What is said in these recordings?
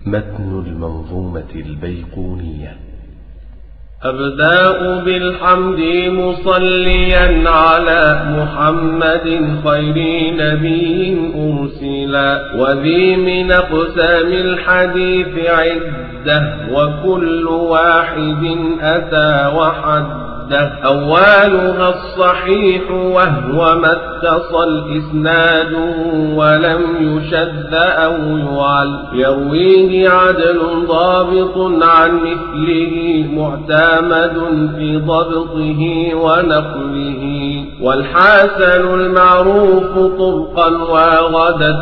متن المنظومة البيقونية أبدأ بالحمد مصليا على محمد خير نبي أرسلا وذي من أقسام الحديث عدة وكل واحد أتى وحده أولها الصحيح وهو ما اتصل إسناده ولم يشد أو يعل يرويه عدل ضابط عن مثله معتمد في ضبطه ونقله والحسن المعروف طبقا وغدت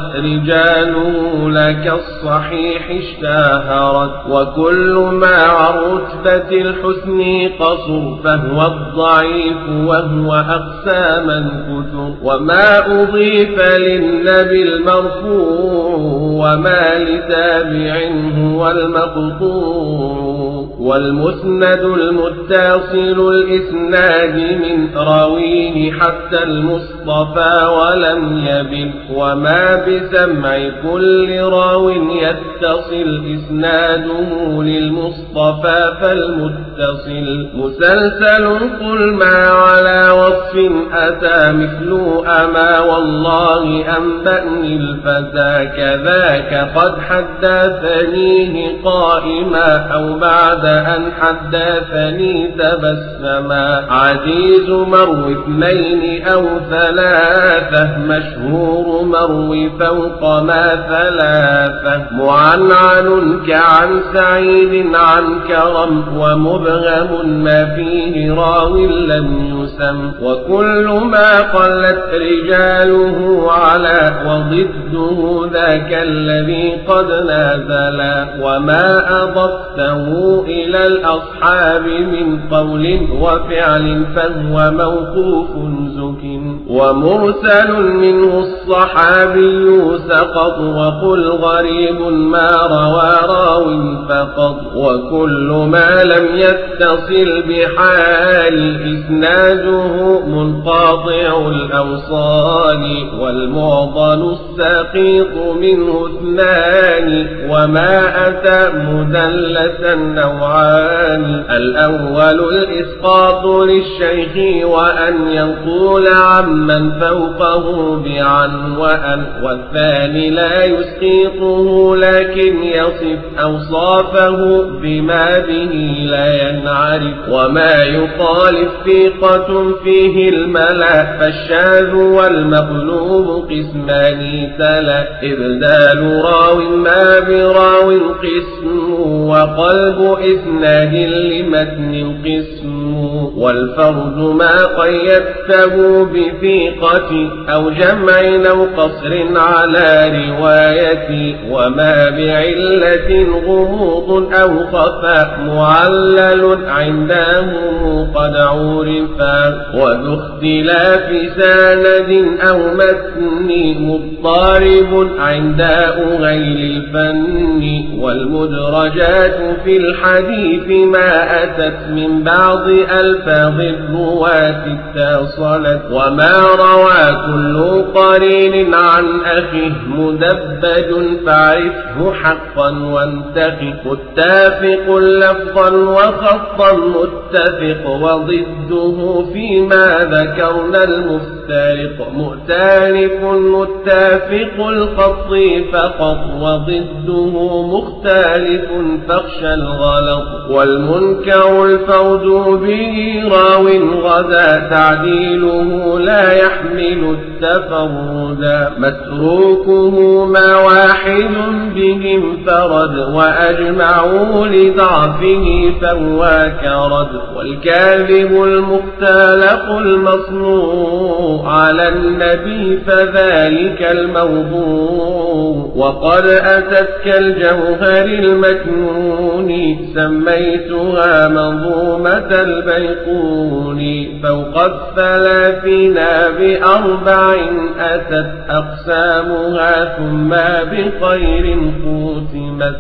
رجاله لك الصحيح اشتهرت وكل ما عن رتبة الحسن قصر فهو الضعيف وهو أقساما كثر وما أضيف للنبي المرفوع وما لتابع هو المقطوع والمسند المتصل الإسناد من راويه حتى المصطفى ولم يبن وما بسمع كل راو يتصل إسناده للمصطفى فالمتصل مسلسل قل ما على وصف أتى مثل أما والله أنبأني الفتى كذاك قد حدثنيه قائما أو بعد أن حدثني تبسما عزيز مروي اثنين أو ثلاثة مشهور مروي فوق ما ثلاثة معنعن كعن سعيد عن كرم ومبهم ما فيه راو لم يسم وكل ما قلت رجاله على وضده ذاك الذي قد نازلا وما أضفته إلى الأصحاب من قول وفعل فهو موقوف زك ومرسل منه الصحابي سقط وقل غريب ما روى راو فقط وكل ما لم يتصل بحال إسناده منقاطع الأوصال والمعضل السقيط منه اثنان وما أتى مدلسا نوعان الأول الإسقاط للشيخ وأن ينقول عمن فوقه بعن وأن والثاني لا يسقيطه لكن يصف أوصافه بما به لا ينعرف وما يخالف ثقة فيه الملا فالشاذ والمقلوب قسمان تلا إبدال راو ما براو قسم وقلب إسناد لمتن قسم والفرد ما قيدته بثيقة أو جمع أو قصر على رواية وما بعلة غموض أو خفاء معلل عندهم قد عرفا وذو اختلاف سند أو متن مضطرب عند غير الفن والمدرجات في الحديث ما أتت من بعض ألفاظ الرواة اتصلت وما روى كل قرين عن أخيه مدبج فاعرفه حقا وانتخي متافق لفظا وخطا متفق وضده فيما ذكرنا المفترق مؤتلف متافق الخط فقط وضده مختلف فاخشى الغلط والمنكر الفوز به راو غدا تعديله لا يحمل التفردا متروكه ما واحد بهم فرد وأجمعوا لضعفه فهو كرد والكاذب المختلق المصنوع على النبي فذلك الموضوع وقد أتت كالجوهر المكنون سميتها منظومة البيقون فوق الثلاثين بأربع أتت أقسامها ثم بخير ختمت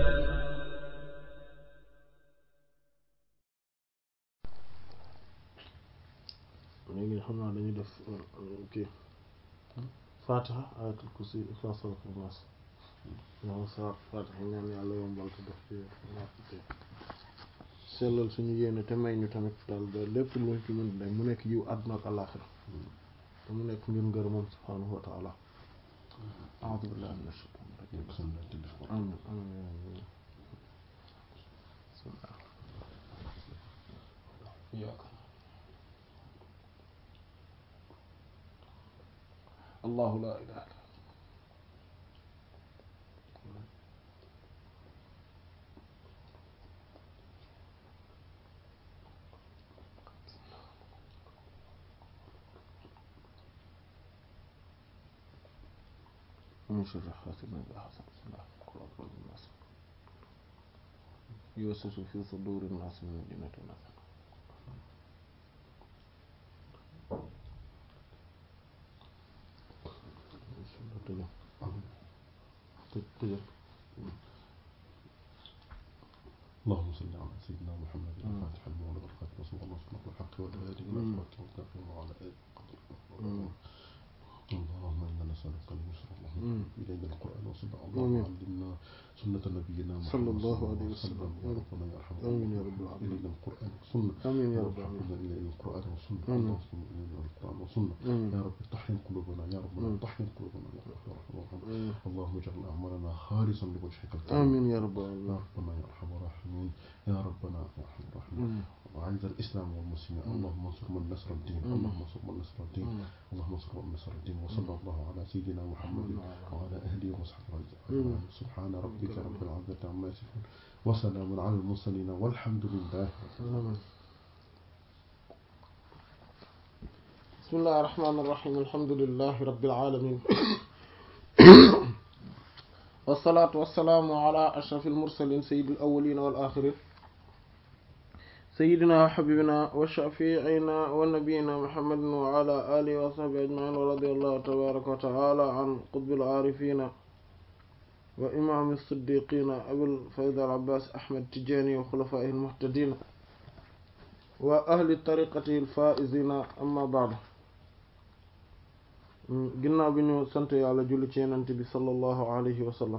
léegi xam naa dañuy def kii fatiha ayatul kursi ixlaas falaq naas moom sa fatiha ñaan yàlla yombal te def ci naafite sellal suñu yéene te may ñu tamit daal ba lépp luñ ci mën day mu nekk yiw àdduna ak àllaaxira te mu nekk ngir ngër moom subhaanahu wa taala a'uuzu billahi mina shaytaani rajiim amiin amiin bismillah iyaaka allahu laa ilaaha illa من شر حاسد إذا حسد بسم الله قل أعوذ برب الناس يوسوس في صدور الناس من الجنة والناس اللهم صل على سيدنا محمد الفاتح المولى والخاتم وصلى الله وسلم الحق والهادي الى صراط المستقيم وعلى اله اللهم انا نسالك اليسر اللهم الينا القران وصلى اللهم علمنا سنة نبينا محمد صلى الله عليه وسلم. يا ربنا يا ارحم آمين يا رب العالمين. الينا القران والسنه آمين يا رب العالمين. العالمين الينا القران والسنه آمين. اللهم الينا القران والسنه آمين. يا رب طحن قلوبنا يا ربنا آمين. طحن قلوبنا يا رب يا رحمن الرحيم آمين. اللهم اجعل اعمالنا خالصا لوجهك الكريم آمين يا رب يا العالمين ربنا يا ارحم الراحمين يا ربنا يا ارحم الراحمين آمين. وعز الاسلام والمسلمين اللهم انصر من نصر الدين آمين. اللهم انصر من نصر الدين آمين. اللهم انصر من نصر الدين وصلى الله على سيدنا محمد آمين. وعلى اهله وصحبه آمين. اجمعين سبحان ربك رب العزه عما يصفون وسلام على المرسلين والحمد لله آمين. بسم الله الرحمن الرحيم الحمد لله رب العالمين والصلاة والسلام على أشرف المرسلين سيد الأولين والآخرين سيدنا وحبيبنا وشفيعنا ونبينا محمد وعلى آله وصحبه أجمعين ورضي الله تبارك وتعالى عن قطب العارفين وإمام الصديقين أبي الفيض العباس أحمد تجاني وخلفائه المهتدين وأهل طريقته الفائزين أما بعد ginnaaw bi ñu sant yàlla julli ci yenent bi sallallahu alayhi wa sallam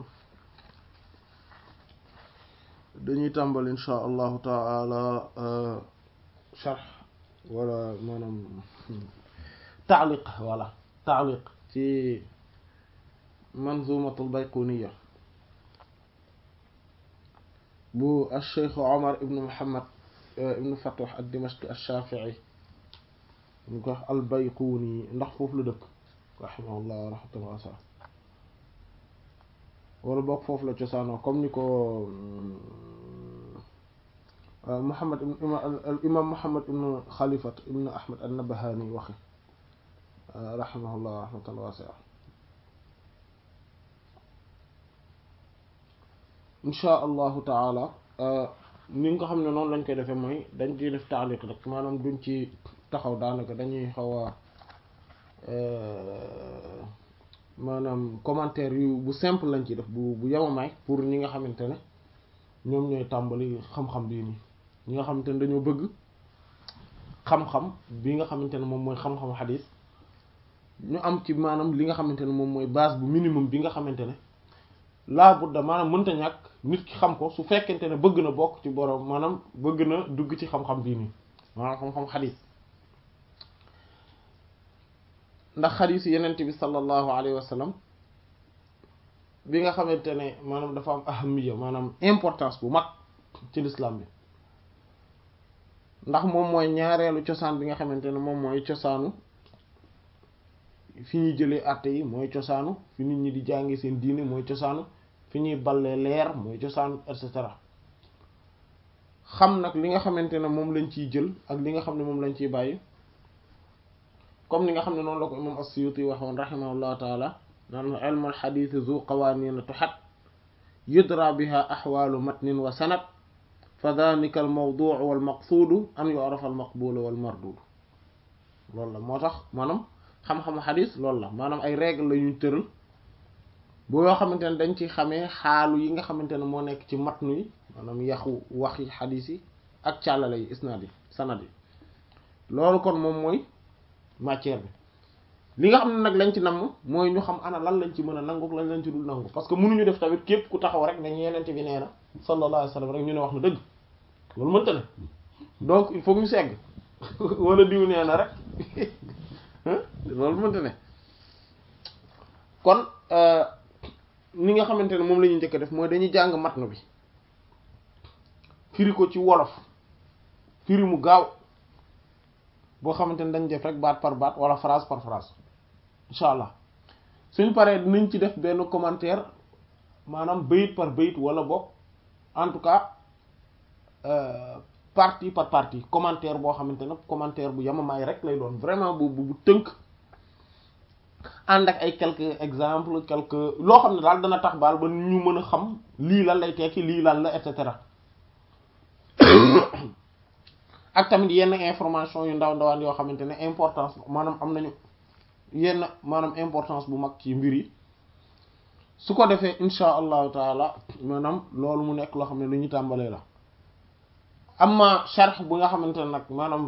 dañuy tàmbal insha allahu taala sharh wala maanaam taaliq wala taaliq ci manzumatul bayquniya bu alcheikh omar ibnu muhammad ibnu fatwax ad dimashqi alshafii ñu ko wax albayquni ndax foofu la dëkk rahimahullah rahmatan wasa wala boog foofu la cosaanoo comme ni ko Muhammad al imam Muhammad ibnu Xalifat ibnu Ahmad an-Nabahani waxe rahimahullah rahmatan wasa insha allahu taala ni nga xam ne noonu lañ koy defee mooy dañ ciy def taaliq rek maanaam duñ ci taxaw daanaka dañuy xaw a maanaam commentaire yu bu simple lañ ci def bu bu yamamaay pour ñi nga xamante ne ñoom ñooy tàmbali xam-xam bii nii ñi nga xamante ne dañoo bëgg xam-xam bi nga xamante ne moom mooy xam-xam xadis ñu am ci maanaam li nga xamante ne moom mooy base bu minimum bi nga xamante ne laa budda maanaam mënta ñàkk nit ki xam ko su fekkente ne bëgg na bokk ci borom maanaam bëgg na dugg ci xam-xam bii nii maanaam xam-xam xadis ndax xadiis yenent bi sallallahu alayhi wa sallam bi nga xamante ne maanaam dafa am ahamiya maanaam importance bu mag ci l'islam bi ndax moom mooy ñaareelu cosaan bi nga xamante ne moom mooy cosaanu fi ñuy jëlee àtte yi mooy cosaanu fi nit ñi di jàngi seen diine mooy cosaanu fi ñuy ballee leer mooy cosaanu et cetera xam nag li nga xamante ne moom lañ ciy jël ak li nga xam ne moom lañ ciy bàyyi comme ni nga xam ne noonu la ko imam as-Suyuti waxoon rahimahullahu taala naan ilmul xadiis zu qawaaniina tuxat yudra biha axwaalu matnin wa sanad fa danika al mawduu wal maqsuudu an yu'rafa al maqbuulu wal marduudu loolu la moo tax maanaam xam-xamu xadis loolu la maanaam ay règle la ñuy tëral boo yoo xamante ne dañ ci xamee xaalu yi nga xamante ne moo nekk ci matnu yi maanaam yaxu waxi xadis yi ak càllale yi isnaad yi sanad yi loolu kon moom mooy matière bi li nga xam ne nag lañ ci namm mooy ñu xam ana lan lañ ci mën a nangu lan lañ ci dul nangu parce que mënuñu def tamit képp ku taxaw rek nañ yenente bi nee na sallallahu alayhi wa sallam rek ñu ne wax na dëgg loolu mënta ne donc il faut ñu segg wala diw nee na rek loolu mënta ne kon ni nga xamante ne moom la ñuy njëkk a def mooy dañuy jàng matnu bi firi ko ci wolof firi mu gaaw boo xamante ne dañ def rek baat par baat wala phrase par phrase incha allah suñ paree dinañ ci def benn commentaire maanaam bayit par bayit wala boog en tout cas partie par partie commentaire boo xamante ne commentaire bu yamamaay rek lay doon vraiment bu bu tënk ànd ak ay quelques exemples quelques loo xam ne daal dana tax baal ba ñu mën a xam lii lan lay tekki lii lan la et cetera ak tamit yenn information yu ndaw ndawaan yoo xamante ne importance maanaam am nañu yenn maanaam importance bu mag ci mbir yi su ko defee insha allahu taala maanaam loolu mu nekk loo xam ne lu ñu tàmbalee la amma sharh bu nga xamante ne nag maanaam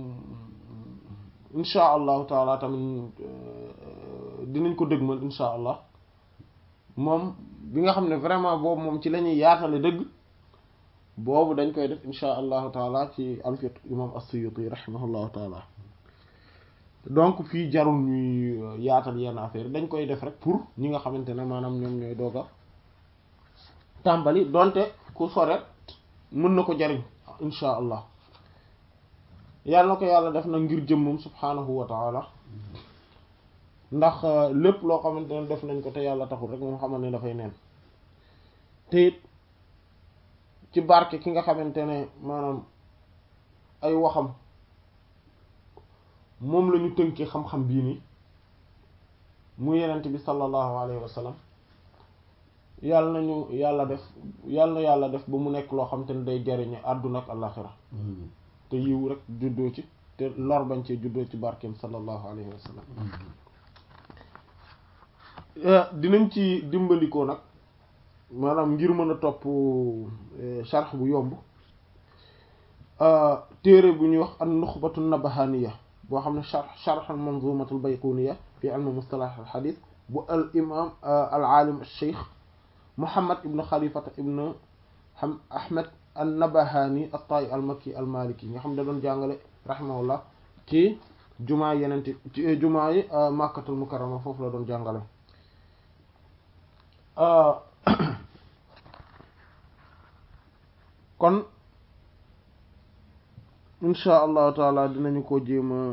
insha allahu taala tamit dinañ ko dëgmal insha allah moom bi nga xam ne vraiment boobu moom ci la ñuy yaatale dëgg boobu dañ koy def insha allahu taala ci alfiq imam as-Suyuti rahimahullahu taala donc fii jarul ñuy yaatal yenn affaire dañ koy def rek pour ñi nga xamante ne maanaam ñoom ñooy doog a tàmbali donte ku soret mën na ko jariñ insha allah yàlla na ko yàlla def na ngir jëmmam subhanahu wa taala ndax lépp loo xamante ne def nañ ko te yàlla taxul rek moom xamal ne dafay neen te it ci barke ki nga xamante ne maanaam ay waxam moom la ñu tënkee xam-xam bii nii mu yenent bi sallallahu alayhi wa sallam yàlla nañu yàlla def yàlla na yàlla def ba mu nekk loo xam te ne day jariñe àdduna ak àllaxira te yiw rek juddoo ci te lor bañ cee juddoo ci barkeem sallallahu alayhi wa sallam dinañ ci dimbalikoo nag maanaam ngir mën a topp sharx bu yomb téere bu ñuy wax an nuxbatu nabahaniya boo xam ne sharx sharx al manzumatu al bayquniya fi ilm mustalah al hadith bu al imam al alim al cheikh muhammad ibn xalifata ibn ham ahmed an nabahani al tayi al makki al maliki nga xam ne da doon jàngale rahimahullah ci jumaa yenente ci jumaa yi makkatul mukarrama foofu la doon jàngale kon insha allahu taala dinañu ko jéem a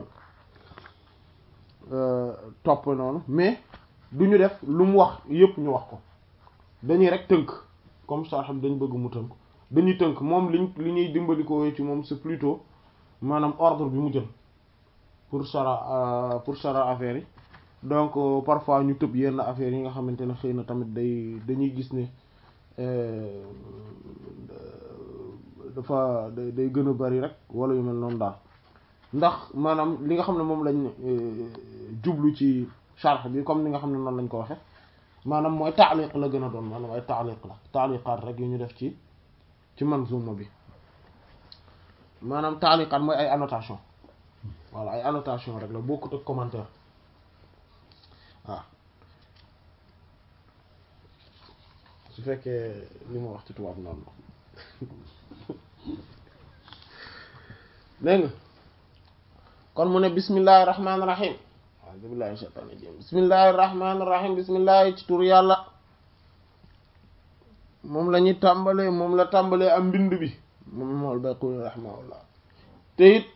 topp noonu mais du ñu def lu mu wax yépp ñu wax ko dañuy rek tënk comme ça xam dañ bëgg mu tënk dañuy tënk moom liñ li ñuy dimbali ko ci moom c'est plutôt maanaam ordre bi mu jël pour sara pour sara affaire yi donc parfois ñu tëb yenn affaires yi nga xamante ne xëy na tamit day dañuy gis ne dafa day day gën a bari rek wala yu mel noonu daal ndax maanaam li nga xam ne moom lañ jublu ci sharh bi comme ni nga xam ne noonu lañ ko waxe maanaam mooy taaliq la gën a doon maanaam ay taaliq la taaliqaat rek yu ñu def ci ci manzuma bi maanaam taaliqaat mooy ay annotation voilà ay annotation rek la bokkut ak commentaire waaw su fekkee li ma wax ci tubaab noonu dégg nga kon mu ne bismillahi rahmaani rahim a'uuzu billahi mina shaytaani rajiim bismillahi rahmaani rahim bismillahi ci tur yàlla moom la ñuy tàmbalee moom la tàmbalee am mbind bi moom mool Bayquni rahimahullah te it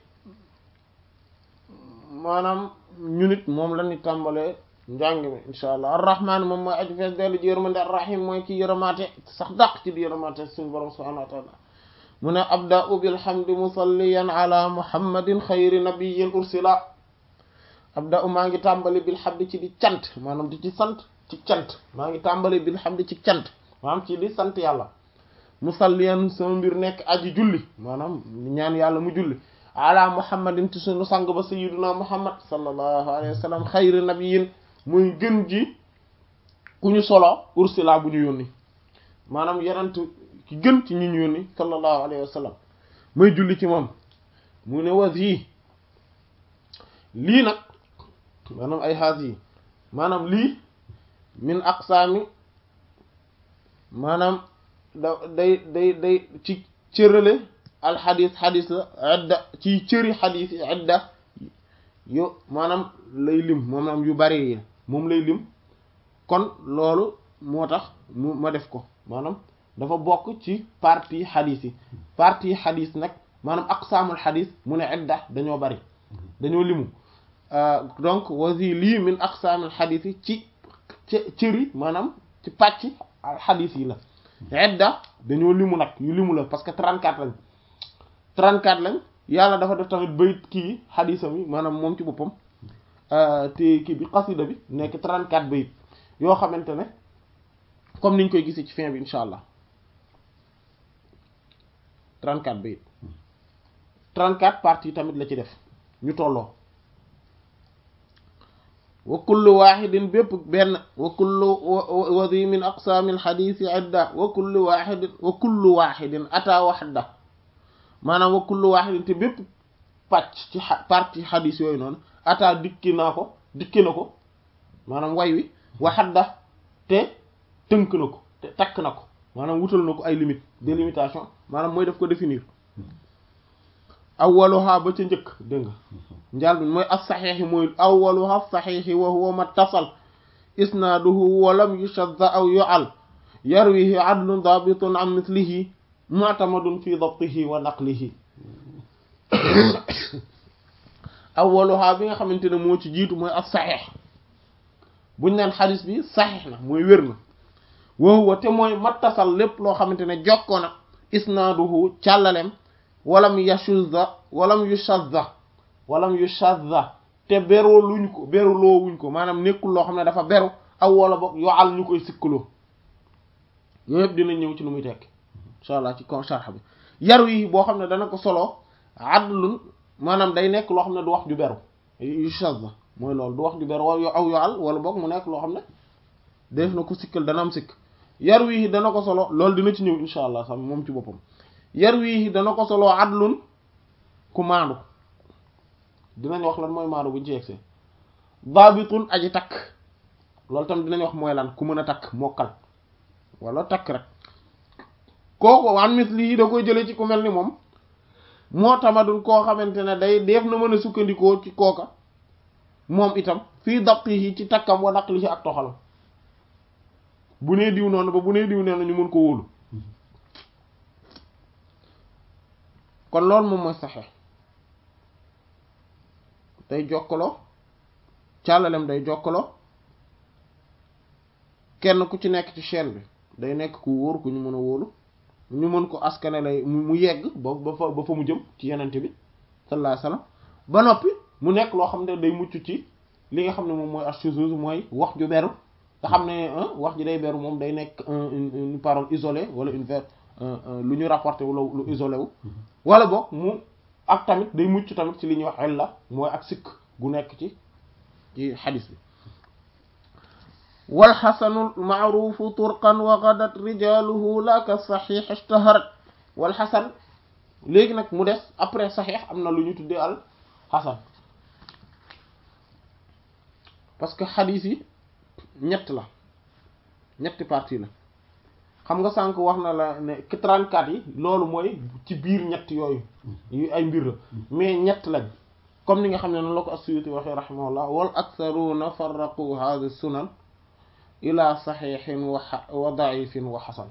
maanaam ñu nit moom la ñuy tàmbalee njàng mi insha allah arrahman moom mooy aju fees dellu ji yërmande arrahim mooy ci yërëmaate sax dàq ci di yërëmaate suñu borom subhanahu wa taala mu ne abda'u bilhamdi musalliyan ala muhammadin xayri nabiyyin ursila abda'u maa ngi tàmbali bilhamdi ci di cant maanaam di ci sant ci cant maa ngi tàmbali bilhamdi ci cant maanaam ci di sant yàlla musalliyan sama mbir nekk aji julli maanaam ñaan yàlla mu julli ala muhammadin ci suñu sang ba sayyiduna muhammad sallallahu alayhi wa sallam xayri nabiyyin muy gën ji ku ñu solo ursila bu ñu yónni maanaam yenent ki gën ci ñu ñu yónni sallallahu alayhi wa sallam may julli ci moom mu ne was yi lii nag maanaam ay xaas yi maanaam lii min aqsaami maanaam da day day day ci cërale alxadis xadis la idda ci cëri xadis yi idda yo maanaam lay lim maanaam yu bari yi moom lay lim kon loolu moo tax mu ma def ko maanaam dafa bokk ci partie xadis yi partie xadis nag maanaam aqsaamul xadis mu ne idda dañoo bari dañoo limu donc wasi lii min aqsaamul xadis yi ci cëri maanaam ci pàcc xadis yi la idda dañoo limu nag yu limu la parce que 34 lañ 34 lañ yàlla dafa def tamit bayit kii xadisam yi maanaam moom ci boppam te kii bi xasida bi nekk 34 bayit yoo xamante ne comme niñ koy gisee ci fin bi incha allah 34 bayit 34 parties tamit la ci def ñu tolloo wa kullu waxidin bépp benn wa kullu wadi min aqsaami alxadisi idda wa kullu waxidin wa kullu waxidin ata waxda maanaam wa kullu waxidin te bépp pàcc ci partie xadis yooyu noonu ata dikki naa ko dikki na ko maanaam way wi waxadda te tënk na ko te takk na ko maanaam wutal na ko ay limite délimitation maanaam mooy daf ko définir awwaluha ba ca njëkk dégg nga njaal bi mooy as saxiixi mooy awwaluha saxiixi wa huwa mattasal isnaaduhu wa lam yushadda aw yu'al yarwihi adlun daabitun an mislihi mu'tamadun fi dabtihi wa naqlihi awwaluha bi nga xamante ne moo ci jiitu mooy as saxiix buñ naan xadis bi saxiix na mooy wér na wa huwa te mooy mattasal lépp loo xamante ne jokkoo na isnaaduhu càllalem walam yashuzza walam yushazza walam yushazza te beroo luñ ko beruloo wuñ ko maanaam nekkul loo xam ne dafa beru aw wala boog yoo al ñu koy sikkaloo yooyu yëpp dina ñëw ci lu muy tekk insha allah ci kon sharh bi yaru yi boo xam ne dana ko solo adlun maanaam day nekk loo xam ne du wax ju beru yushazza mooy loolu du wax ju beru wala aw yoo al wala boog mu nekk loo xam ne def na ko sikkal dana am sikk yar wii dana ko solo loolu dina ci ñëw insha allah sax moom ci boppam yar wii dana ko solo adlun ku maandu dinañ wax lan mooy maandu buñ ci yegsee baabitun aji takk loolu tam dinañ wax mooy lan ku mën a takk mokkal wala takk rek kooku wan mis lii da koy jëlee ci ku mel ni moom moo tamadul koo xamante ne day def na mën a sukkandikoo ci kooka moom itam fii dabtihi ci takkam wa naqlihi ak toxalam bu nee diw noonu ba bu nee diw noonu ñu mën ko wóolu kon loolu moom mooy saxe day jokkaloo càllalem day jokkaloo kenn ku ci nekk ci chaîne bi day nekk ku wóor ku ñu mën a wóolu ñu mën ko askane lay mu yegg ba ba fa ba fa mu jëm ci yenente bi sallallahu alayhi wasallam ba noppi mu nekk loo xam ne day mucc ci li nga xam ne moom mooy ashuzuz mooy wax ju beru nga xam ne wax ji day beru moom day nekk une parole isolée wala une ver lu ñu rapporté wala lu isolé wu wala boog mu ak tamit day mucc tamit ci li ñuy wax illa mooy ak sikk gu nekk ci ci xadis bi walxasanu maarufu turqan wa gadat rijaluhu la ka saxiix ishtaharat walxasan léegi nag mu des après saxiix am na lu ñu tuddee al xasan parce que xadis yi ñett la ñetti partie la xam nga sànq wax na la ne 34 yi loolu mooy ci biir ñett yooyu yu ay mbir la mais ñett lañ comme ni nga xam ne noonu la ko as-Suyuti waxee rahimahullah wal aktharuna farraqu hadhihi sunan ila saxiixin wa wa daifin wa xasan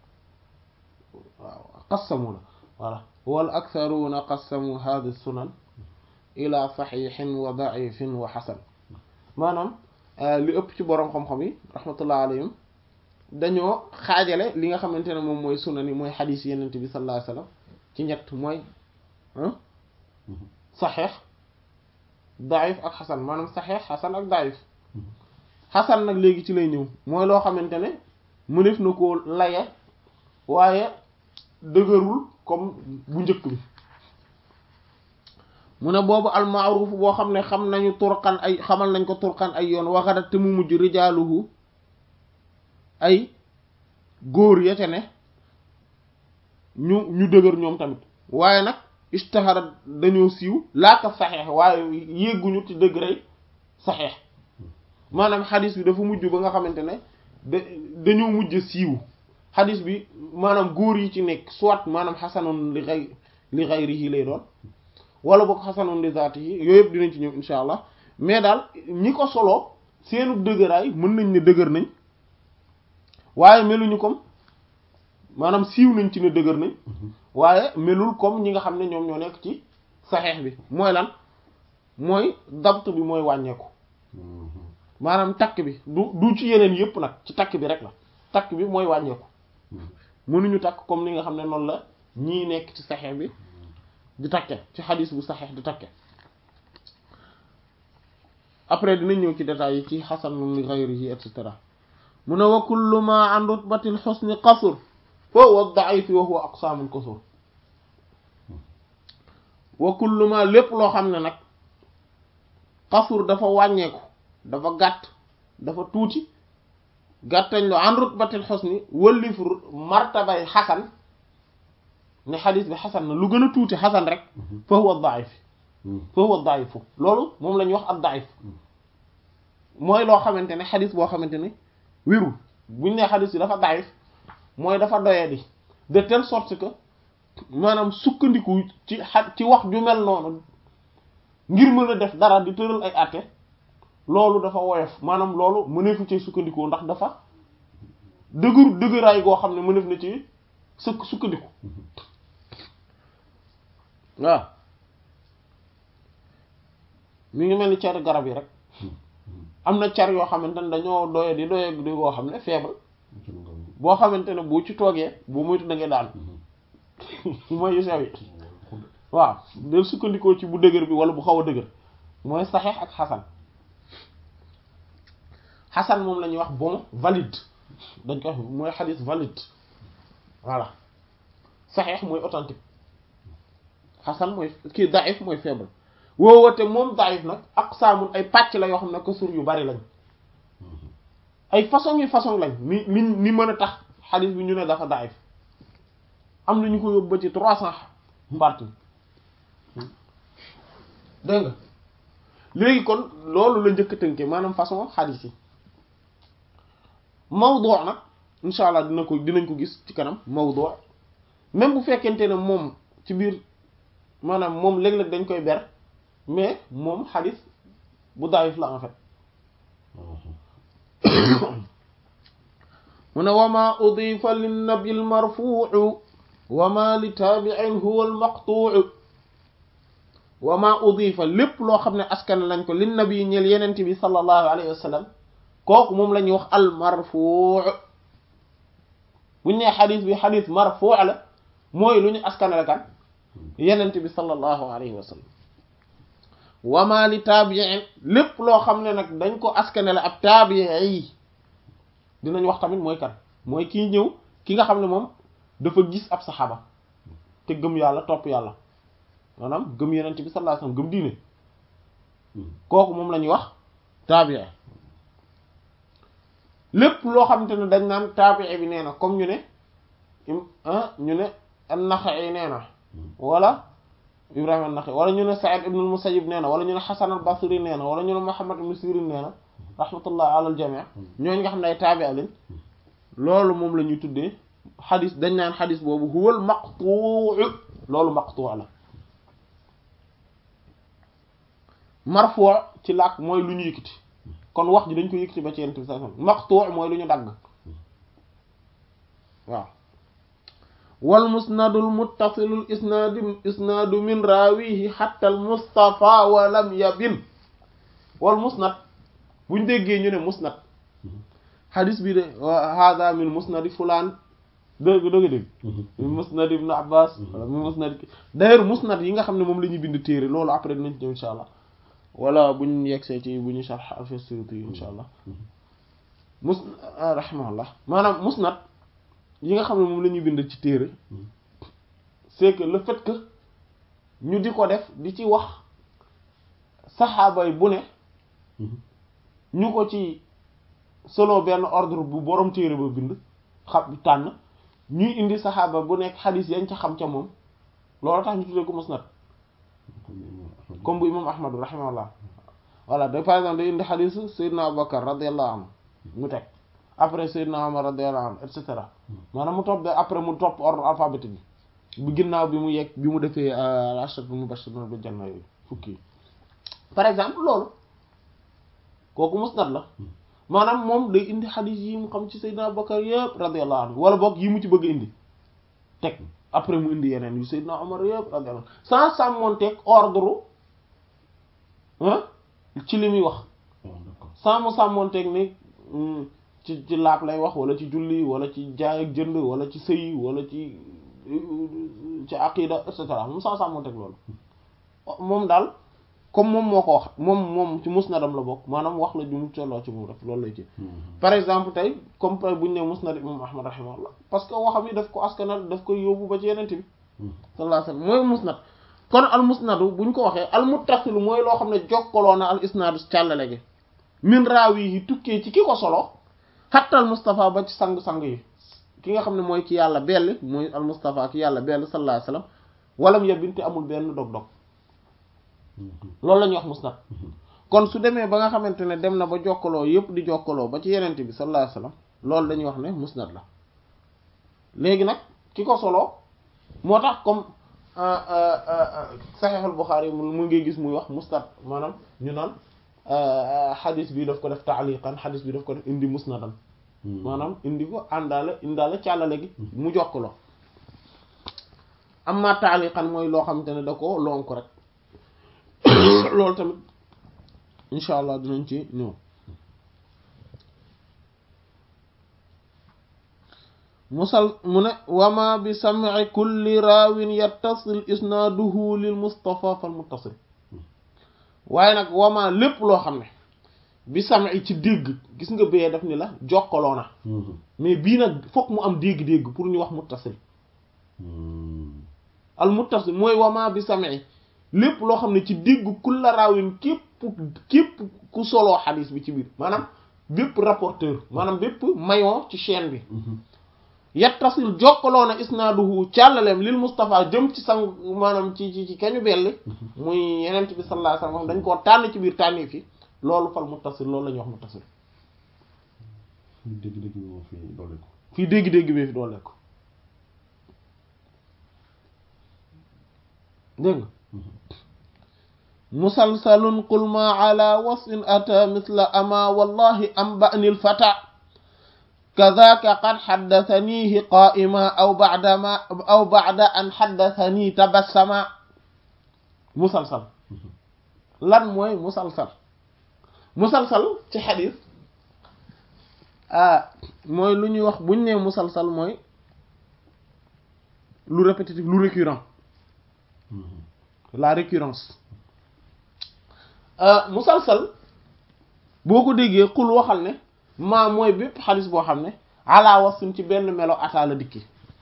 waaw qassamu la voilà wal aktharuna qassamu hadhihi sunan ila saxiixin wa daifin wa xasan maanaam li ëpp ci boroom xam-xam yi rahmatullah alayhim dañoo xaajale li nga xamante ne moom mooy sunan yi mooy xadiis yenent bi sallallahu alayhi wasallam ci ñett mooy saxeex daif ak xasan maanaam saxeex xasan ak daif xasan nag léegi ci lay ñëw mooy loo xamante ne mënef na koo laye waaye dëgërul comme bu njëkk bi mu ne boobu almaaruf boo xam ne xam nañu turqan ay xamal nañ ko turqan ay yoon waxadat te mu mujj rijaaluhu ay góor ya ca ne ñu ñu dëgër ñoom tamit waaye nag istahara dañoo siiw laaka saxeex waaye yégguñu ci degré saxeex maanaam xadis bi dafa mujj ba nga xamante ne da dañoo mujj siiw xadis bi maanaam góor yi ci nekk soit maanaam xasanun li xay li xayrihi lay doon wala boog xasanun li zaatihi yooyu yëpp dinañ ci ñëw insha allah mais daal ñi ko soloo seenu dëgëraay mën nañ ne dëgër nañ waaye meluñu comme maanaam siiw nañ ci ne dëgër nañ waaye melul comme ñi nga xam ne ñoom ñoo nekk ci saxeex bi mooy lan mooy dabt bi mooy wàññeeku maanaam takk bi du du ci yeneen yëpp nag ci takk bi rek la takk bi mooy wàññeeku mënuñu takk comme ni nga xam ne noonu la ñii nekk ci saxeex bi di takke ci xadis bu saxeex di takke après dinañ ñëw ci détails yi ci xasan li ghayrihi et cetera mu ne wa kullu ma an rutbatil husni qasur fa huwa da'if wa huwa aqsamul qusur wa kullu ma lépp loo xam ne nag qasur dafa wàññeeku dafa gàtt dafa tuuti gàttañ loo an rutbatil husni wëllif martabay xasan ne xadis bi xasan na lu gën a tuuti xasan rek fa huwa da'if fa huwa da'ifu loolu moom la ñuy wax ab da'if mooy loo xamante ne xadis boo xamante ne wérul buñ ne xadis bi dafa da'if mooy dafa doyadi de telle sorte que maanaam sukkandiku ci xa ci wax ju mel noonu ngir mën a def dara di tëral ay àtte loolu dafa woyof maanaam loolu mëneefu ci sukkandiku ndax dafa dëgër dëgëraay goo xam ne mëneef na ci sukk sukkandiku waaw mi ngi mel ni car garab yi rek am na car yoo xamante ne dañoo doye di doye di goo xam ne faible boo xamante ne bu ci toogee bu moytu da ngay daal mooy yu sew yi waaw del sukkandikoo ci bu dëgër bi wala bu xaw a dëgër mooy saxeex ak xasan xasan moom la ñuy wax bon valide dañ ko wax mooy xadis valide voilà saxeex mooy authentique xasan mooy kii daif mooy faible woowate moom daif nag ak saamul ay pàcc la yoo xam ne kasur yu bari lañ ay façon yi façon lañ ni ni ni mën a tax xadis bi ñu ne dafa daif am na ñu ko yóbbu ba ci trois cent parties dégg nga léegi kon loolu la njëkk a tënke maanaam façon xadis yi mawdu nag insha allah dina ko dinañ ko gis ci kanam mawdu même bu fekkente ne moom ci biir maanaam moom léeg-léeg dañ koy ber mais moom xadis bu daif la en fait mu ne wama udifa linnabi almarfuu wama li taabiin huwa almaqtuu wama udifa lépp loo xam ne askan lañ ko linnabi ñeel yenente bi sallallahu alayhi wa sallam kooku moom la ñuy wax almarfuu buñ nee xadis bi xadis marfuu la mooy lu ñu askan la kan yenente bi sallallahu alayhi wa sallam wama li taabiin lépp loo xam ne nag dañ ko askane la ab taabii dinañ wax tamit mooy kan mooy kii ñëw ki nga xam ne moom dafa gis ab saxaaba te gëm yàlla topp yàlla maanaam gëm yenente bi sallallahu alayhi wasallam gëm diine kooku moom la ñuy wax taabii lépp loo xamante ne dañ naan taabii bi nee na comme ñu ne ñu ne an-Naxa'i nee na wala Ibrahima an-Naxa'i wala ñu ne Sa'id ibn al-Musayyib nee na wala ñu ne Hasan al-Basri nee na wala ñu ne Muhammad ibn Sirin nee na rahmatullah ala al-jami' ñooñu nga xam ne ay taabi'a lañ loolu moom la ñuy tuddee xadis dañ naan xadis boobu huwal maqtuu loolu maqtuu la marfu ci làkk mooy lu ñu yëkkati kon wax ji dañ ko yëkkati ba ci yent bi sa maqtuu mooy lu ñu dagg waaw wal musnadul muttasilul isnaadu isnaadu min raawihi hatta al mustafa wa lam yabin wal musnad buñ déggee ñu ne musnad xadis bi de hada min musnadi fulaan dëgg dëgg dëgg min musnad ibn abbas wala min musnad d'ailleurs musnad yi nga xam ne moom la ñuy bind téere loolu après dinañ ci ñëw insha allah wala buñ yegsee ci bu ñu sharh al-Suyuti yi insha allah mus rahimahullah maanaam musnad yi nga xam ne moom la ñuy bind ci téere c'est que le fait que ñu di ko def di ci wax saxaaba yi bu ne ñu ko ci selon benn ordre bu borom téere ba bind xam tànn ñuy indi saxaaba bu nekk xadis yañ ca xam ca moom loolu tax ñu tuddee ko musnad comme bu imam ahmad rahimahullah voilà de par exemple day indi xadisu Seydina Abubakar radiyallahu anhu mu teg après Seydina Omar radiyallahu anhu et cetera maanaam mu topp de après mu topp ordre alphabétique bi bu ginnaaw bi mu yegg bi mu defee ashrat bi mu bashiruna bil janna yooyu fukki yi par exemple loolu kooku musnad la maanaam moom day indi xadis yi mu xam ci Seydina Abubakar yëpp radiyallahu anhu wala boog yi mu ci bëgg indi teg après mu indi yeneen yu Seydina Omar yëpp radiyallahu anhu sans sàmmonteeg ordre ah ci li muy wax sans mu sàmmonteeg ni ci ci laab lay wax wala ci julli wala ci jaay ak jënd wala ci sëy wala ci ci aqida et cetera moom sans sàmmonteeg loolu moom daal comme moom moo ko wax moom moom ci musnadam la bokk maanaam wax la ju mu tolloo ci moom rek loolu lay ci par exemple tey comme bu ñu ne musnad imam ahmad rahimahullah parce que waxam yi daf ko askanal daf koy yóbbu ba ci yenente bi sallallahu alayhi wasallam mooy musnad kon al musnadu bu ñu ko waxee al muttasilu mooy loo xam ne jokkaloo na al isnaadu càllale gi min raawi yi tukkee ci ki ko solo xattal Mustafa ba ci sang-sang yi ki nga xam ne mooy ki yàlla belli mooy al Mustafa ki yàlla belli sallallahu alayhi wasallam walam yabinte amul benn dog-dog loolu la ñuy wax musnad kon su demee ba nga xamante ne dem na ba jokkaloo yépp di jokkaloo ba ci yenente bi sallallahu alayhi wasallam loolu dañuy wax ne musnad la léegi nag ki ko solo moo tax comme saxiixul Buxaari mu ngi gis muy wax musnad maanaam ñu naan xadis bi daf ko def taaliqan xadis bi daf ko def indi musnadan maanaam indi ko àndaale indaale càllale gi mu jokkaloo amma taaliqan mooy loo xamante ne da ko lonk rek loolu tamit incha allah dinañ ci ñëw musal mu ne wama bi sam'i kulli raawin yattasil isnaaduhu lil mustafa fal muttasil waaye nag wama lépp loo xam ne bi sam'i ci dégg gis nga bee daf ni la jokkaloo na mais bii nag fokk mu am dégg-dégg pour ñu wax muttasil al muttasil mooy wama bi sam'i lépp loo xam ne ci dégg kulla raawin képp képp ku soloo xadis bi ci biir maanaam bépp rapporteur maanaam bépp maillon ci chaîne bi yattasil jokkaloo na isnaaduhu càllaleem lil Mustafa jëm ci sang maanaam ci ci ci kañu belli muy yenent bi sallallahu alayhi wasallam dañ koo tànn ci biir tànni fi loolu fal muttasil loolu la ñuy wax muttasil dégg-dégg bi moo fi doole ko fii dégg-dégg bi fi doole ko dégg nga musalsalun qul ma ala wasfin ata misla ama wallahi am ba'nil fata kadaka qad xaddatanihi qaa'ima aw ba'dama aw ba'da an xaddatani tabassama musalsal lan mooy musalsal musalsal ci xadis ah mooy lu ñuy wax buñ nee musalsal mooy lu répétitif lu récurrent la récurrence musalsal boo ko déggee xul waxal ne maa mooy bépp xadis boo xam ne ala wasfin ci benn melo ataa la dikki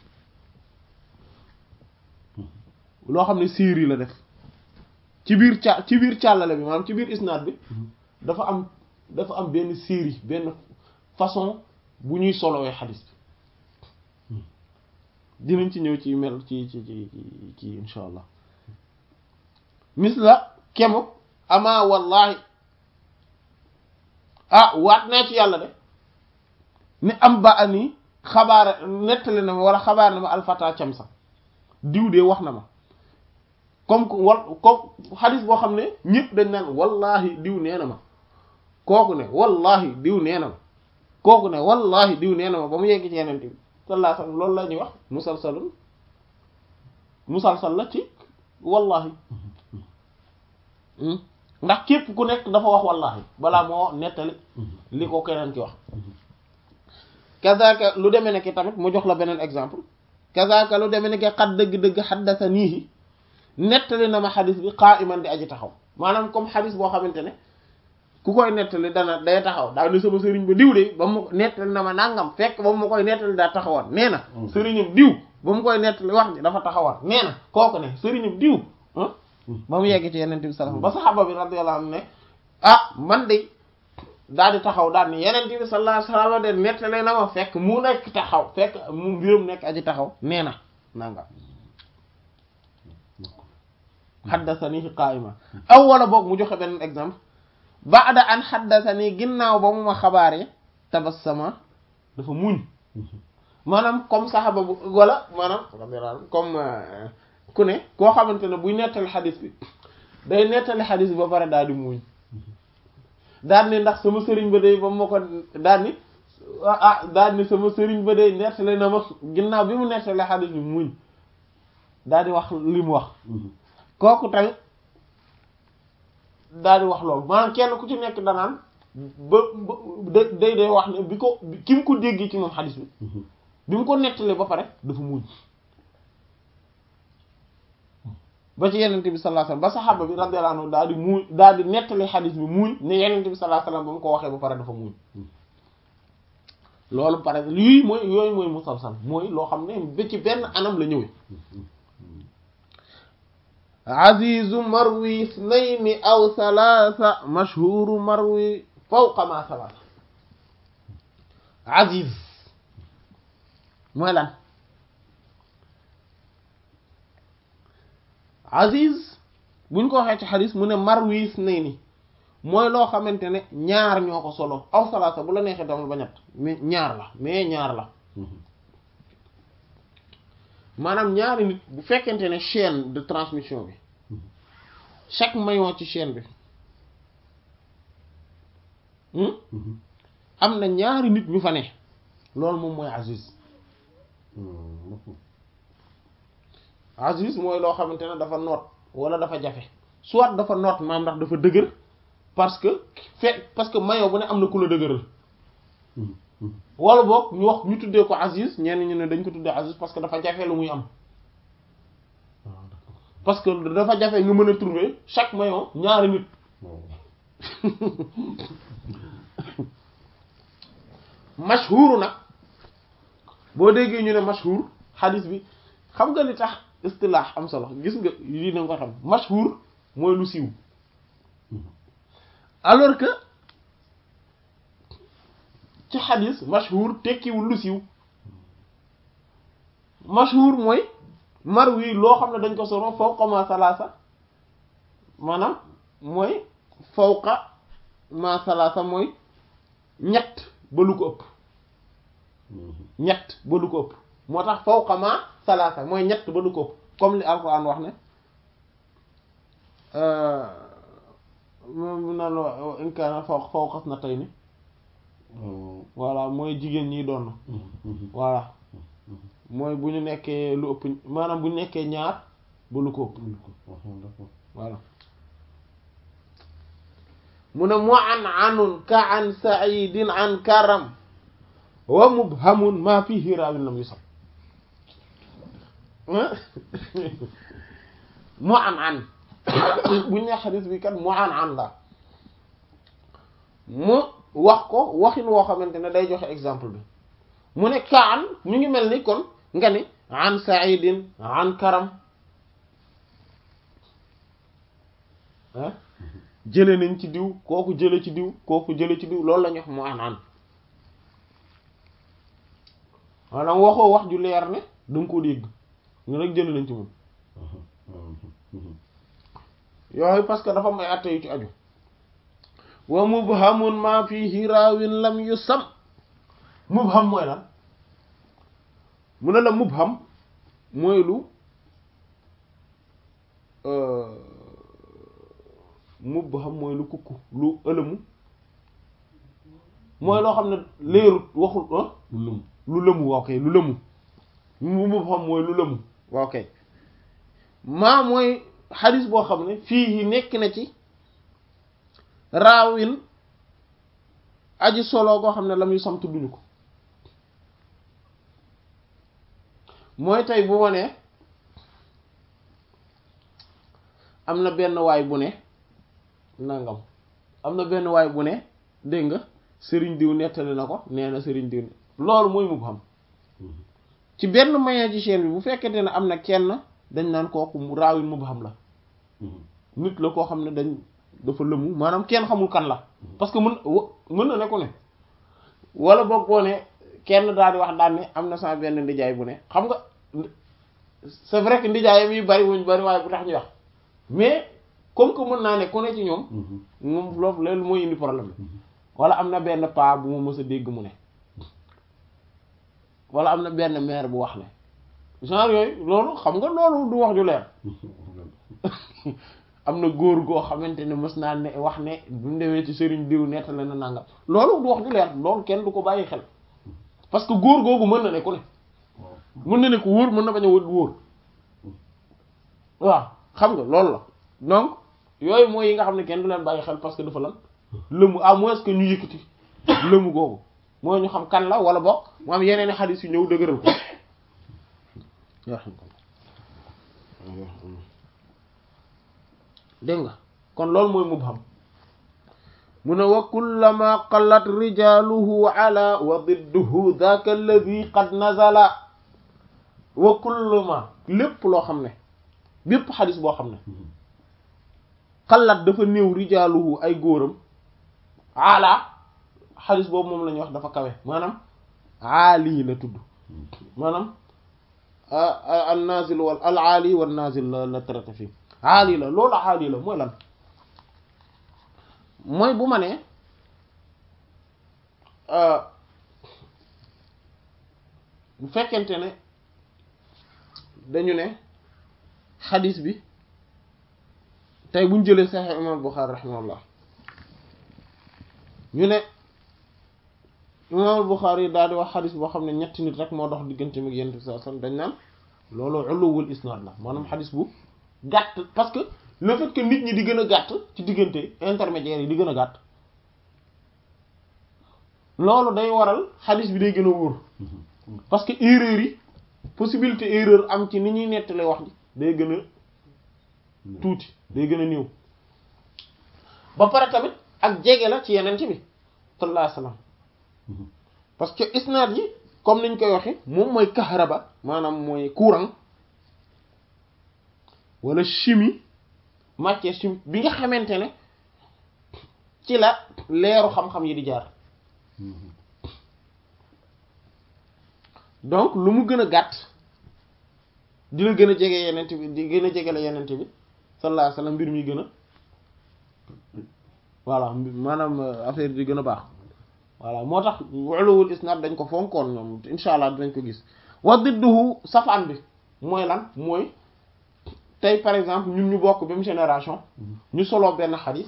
loo xam ne série la def ci biir ca ci biir càllale bi maanaam ci biir isnaad bi dafa am dafa am benn série benn façon bu ñuy solowee xadis bi dinañ ci ñëw ci mel ci ci ci ci insha allah mis la kemu ama wallahi ah waat naa ci yàlla de ni am ba ani xabaar nettali na ma wala xabaar na ma alfata cam sax diw de wax na ma comme wal comme xadis boo xam ne ñëpp dañ naan wallahi diw nee na ma kooku ne wallahi diw nee na ma kooku ne wallahi diw nee na ma ba mu yegg ci yeneen bi sallallahu alayhi wasallam loolu la ñuy wax musalsalun musalsal la ci wallahi ndax képp ku nekk dafa wax wallahi balaa moo nettali li ko keneen ki wax kazaka lu demee ne ki tamit mu jox la beneen exemple kazaka lu demee ne ki xat dëgg-dëgg xaddathanihi nettali na ma xadis bi qa'iman di aji taxaw maanaam comme xadis boo xamante ne ku koy nettali dana day taxaw daa ni sama sëriñ ba diw de ba mu nettali na ma nangam fekk ba mu koy nettali daa taxawoon nee na sëriñam diw ba mu koy nettali wax ji dafa taxawoon nee na kooku ne sëriñam diw ba mu yegg ci yeneen bi sallallahu ba saxaaba bi radiyallahu anhu ne ah man de daal di taxaw daal ni yeneen bi sallallahu alayhi wasallam de nettali na ma fekk mu nekk taxaw fekk mu mbirum nekk aji taxaw nee na nangam haddathani qa'ima aw wala boog mu joxe beneen exemple ba'da an haddathani ginnaaw ba mu ma xabaaree tabassama dafa muñ maanaam comme saxaba bu wala maanaam comme ku ne koo xamante ne buy nettali xadis bi day nettali xadis bi ba pare daal di muñ daal ni ndax sama sëriñ ba day ba ma ko daal ni ah daal ni sama sëriñ ba day nettali na ma ginnaaw bi mu nettali xadis bi muñ daal di wax li mu wax kooku tamit daal di wax loolu maanaam kenn ku ci nekk danaan ba ba day day wax ne bi ko ki mu ko déggee ci moom xadis bi bi mu ko nettalee ba pare dafa muñ ba ci yenente bi sallallahu alayhi wasallam ba saxaaba bi radiyallahu anhu daal di muuñ daal di nettali xadis bi muuñ ne yenente bi sallallahu alayhi wasallam ba mu ko waxee ba pare dafa muuñ loolu pare lii mooy yooyu mooy musalsal mooy loo xam ne ba ci benn anam la ñëwee azizu marwi isnayni aw thalatha mashhuru marwi fawqa ma thalatha aziz mooy lan aziz buñ ko waxee ci xadis mu ne marwi isnayni mooy loo xamante ne ñaar ñoo ko solo aw thalatha bu la neexee damal ba ñett mais ñaar la mais ñaar la maanaam ñaari nit bu fekkente ne chaîne de transmission bi chaque maillon ci chaîne bi am na ñaari nit ñu fa ne loolu moom mooy aziz aziz mooy loo xamante ne dafa noot wala dafa jafe soit dafa noot maam ndax dafa dëgër parce que fe parce que maillon bu ne am na ku la dëgëral wala boog ñu wax ñu tuddee ko Aziz ñenn ñu ne dañ ko tuddee Aziz parce que dafa jafe lu muy am parce que dafa jafe nga mën a trouver chaque maillon ñaari nit mashhur nag boo déggee ñu ne mashhur xadis bi xam nga li tax istilaax am solo gis nga lii na nga ko xam mashhur mooy lu siiw alors que ci xadis mashhur tekkiwul lu siiw mashhur mooy marwi loo xam ne dañ ko solo fawqa ma salaasa maanaam mooy fawqa ma salaasa mooy ñett ba lu ko ëpp ñett ba lu ko ëpp moo tax fawqa ma salaasa mooy ñett ba lu ko ëpp comme li alquran wax ne moom naan in kaana fawqa fawqa isnatayni voilà mooy jigéen ñi doon na voilà mooy bu ñu nekkee lu ëpp maanaam bu ñu nekkee ñaar ba lu ko ëpp voilà mu ne mu an anun ka an saidin an karam wa mubhamun ma fihi raawin lam yusab mu an an bu ñu ne xadis bi kat mu an an la mu wax ko waxin woo xamante ne day joxe exemple bi mu ne kaan ñu ngi mel ni kon nga ni an saidin an karam ah jële nañ ci diw kooku jële ci diw kooku jële ci diw loolu la ñu wax mu an an maanaam waxoo wax ju leer ne danga ko dégg ñu rek jële nañ ci moom yooyu parce que dafa may atte yu ci aju wa mubhamun ma fihi raawin lam yusam mubham mooy lan mu ne la mubham mooy lu mubham mooy lu kukku lu ëlëmu mooy loo xam ne leerut waxul ah lu lëm lu lëmu waaw kay lu lëmu mu mubham mooy lu lëmu waaw kay maa mooy xadis boo xam ne fii yi nekk na ci raawin aji solo goo xam ne la muy sam tudduñu ko mooy tey bu ma nee am na benn waay bu ne nangam am na benn waay bu ne dégg nga sëriñ diw nettali na ko nee na sëriñ diw loolu mooy mubham ci benn mayen ci chaîne bi bu fekkente ne am na kenn dañ naan kooku raawin mubham la nit la koo xam ne dañ dafa lëmu maanaam kenn xamul kan la parce que mën mën na ne ko ne wala boog boo ne kenn daal di wax daan ne am na sama benn ndijaay bu ne xam nga c'est vrai que ndijaayam yi bari wuñ bari waaye bu tax ñu wax mais comme que mën naa ne ku ne ci ñoom moom loolu loolu mooy indi problème bi wala am na benn paa bu ma mës a dégg mu ne wala am na benn maire bu wax ne genre yooyu loolu xam nga loolu du wax ju leer am na góor goo xamante ne mës naa ne wax ne bu mu demee ci sëriñ diw nettali na nangam loolu du wax ju leer loolu kenn du ko bàyyi xel parce que góor googu mën na ne ku ne mën na ne ko wóor mën na bañ a wóor waaw xam nga loolu la donc yooyu mooy yi nga xam ne kenn du leen bàyyi xel parce que dafa lan lëmu à moins que ñu yëkkati lëmu googu mooy ñu xam kan la wala bokk mu am yeneen i xadis yu ñëw dëgëral ko dégg nga kon loolu mooy mubham mu ne wa kullama qallat rijaluhu ala wa didduhu dhaka alladhi qad nazala wa kullama lépp loo xam ne bépp xadis boo xam ne qallat dafa néew rijaluhu ay góoram ala xadis boobu moom la ñuy wax dafa kawe maanaam aali la tudd maanaam al nazil wal al aali wal nazil la la traité fii aali la loolu aali la mooy lan mooy bu ma nee bu fekkente ne dañu ne xadis bi tey buñ jëlee Sahih imam Bukhari rahimahullah ñu ne imam Bukhari yi daal di wax xadis boo xam ne ñetti nit rek moo dox diggante mi yent bi sallallahu alayhi wasallam dañ naan loolu uluwul isnaad la maanaam xadis bu gàtt parce que le fait que nit ñi di gën a gàtt ci diggante intermédiaire yi di gën a gàtt loolu day waral xadis bi day gën a wóor parce que erreur yi possibilité erreur am ci ni ñuy nettalee wax ji day gën a tuuti day gën a néew ba pare tamit ak jege la ci yeneen ci bi sallallahu alayhi wasallam parce que isnaad yi comme niñ koy waxe moom mooy kahraba maanaam mooy courant wala chimie matière chimique bi nga xamante ne ci la leeru xam-xam yi di jaar donc lu mu gën a gàtt dina gën a jege yenent bi di gën a jege la yenent bi sallallahu alayhi wasallam mbir mi gën a voilà maanaam affaire di gën a baax voilà moo tax ulul isnad dañ ko fonkoon ñoom insha allah dinañ ko gis wa didduhu safaan bi mooy lan mooy tey par exemple ñun ñu bokk même génération ñu solo benn xadis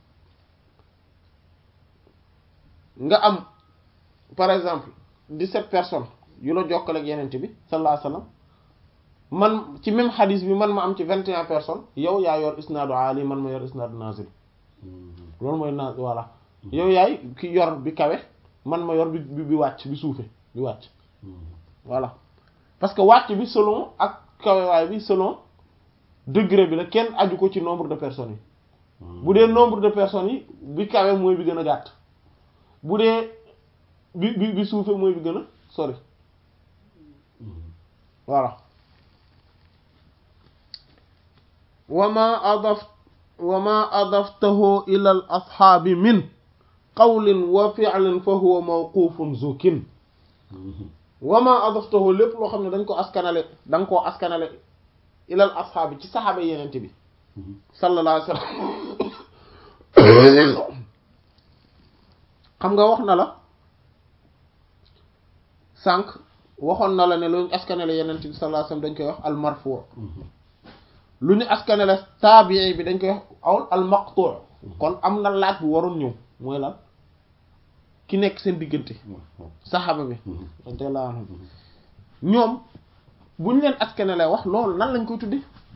nga am par exemple dix-sept personnes yu la jokkale ak yenente bi sallallahu alayhi wasallam man ci même xadis bi man ma am ci vingt et un personnes yow yaa yor isnaadu ali man ma yor isnaadu nazil loolu mooy na voilà yow yaay ki yor bi kawe man ma yor bi bi wàcc bi suufe bi wàcc voilà parce que wàcc bi selon ak kawewaay bi selon degré bi la kenn aju ko ci nombre de personnes yi bu dee nombre de personnes yi bi kawe mooy bi gën a gàtt bu dee bi bi bi suufe mooy bi gën a sori voilà wama adaf wama adaftahu ila al ashaabi min qawlin wa fi'lin fa huwa mawqufun zukin wama adaftahu lépp loo xam ne dañ ko askanale da nga koo askanale ila al ashaabi ci saxaaba yenente bi sallallahu alayhi wasallam xam nga wax na la sànq waxoon na la ne lu ñu askanale yenente bi sallallahu alayhi wasallam dañ koy wax al marfu lu ñu askanale taabii bi dañ koy wax awul al maqtu kon am na laaj bu waroon ñëw mooy lan ki nekk seen diggante saxaaba bi radiyallahu anhum ñoom bu ñu leen askanale wax loolu nan lañ koy tudde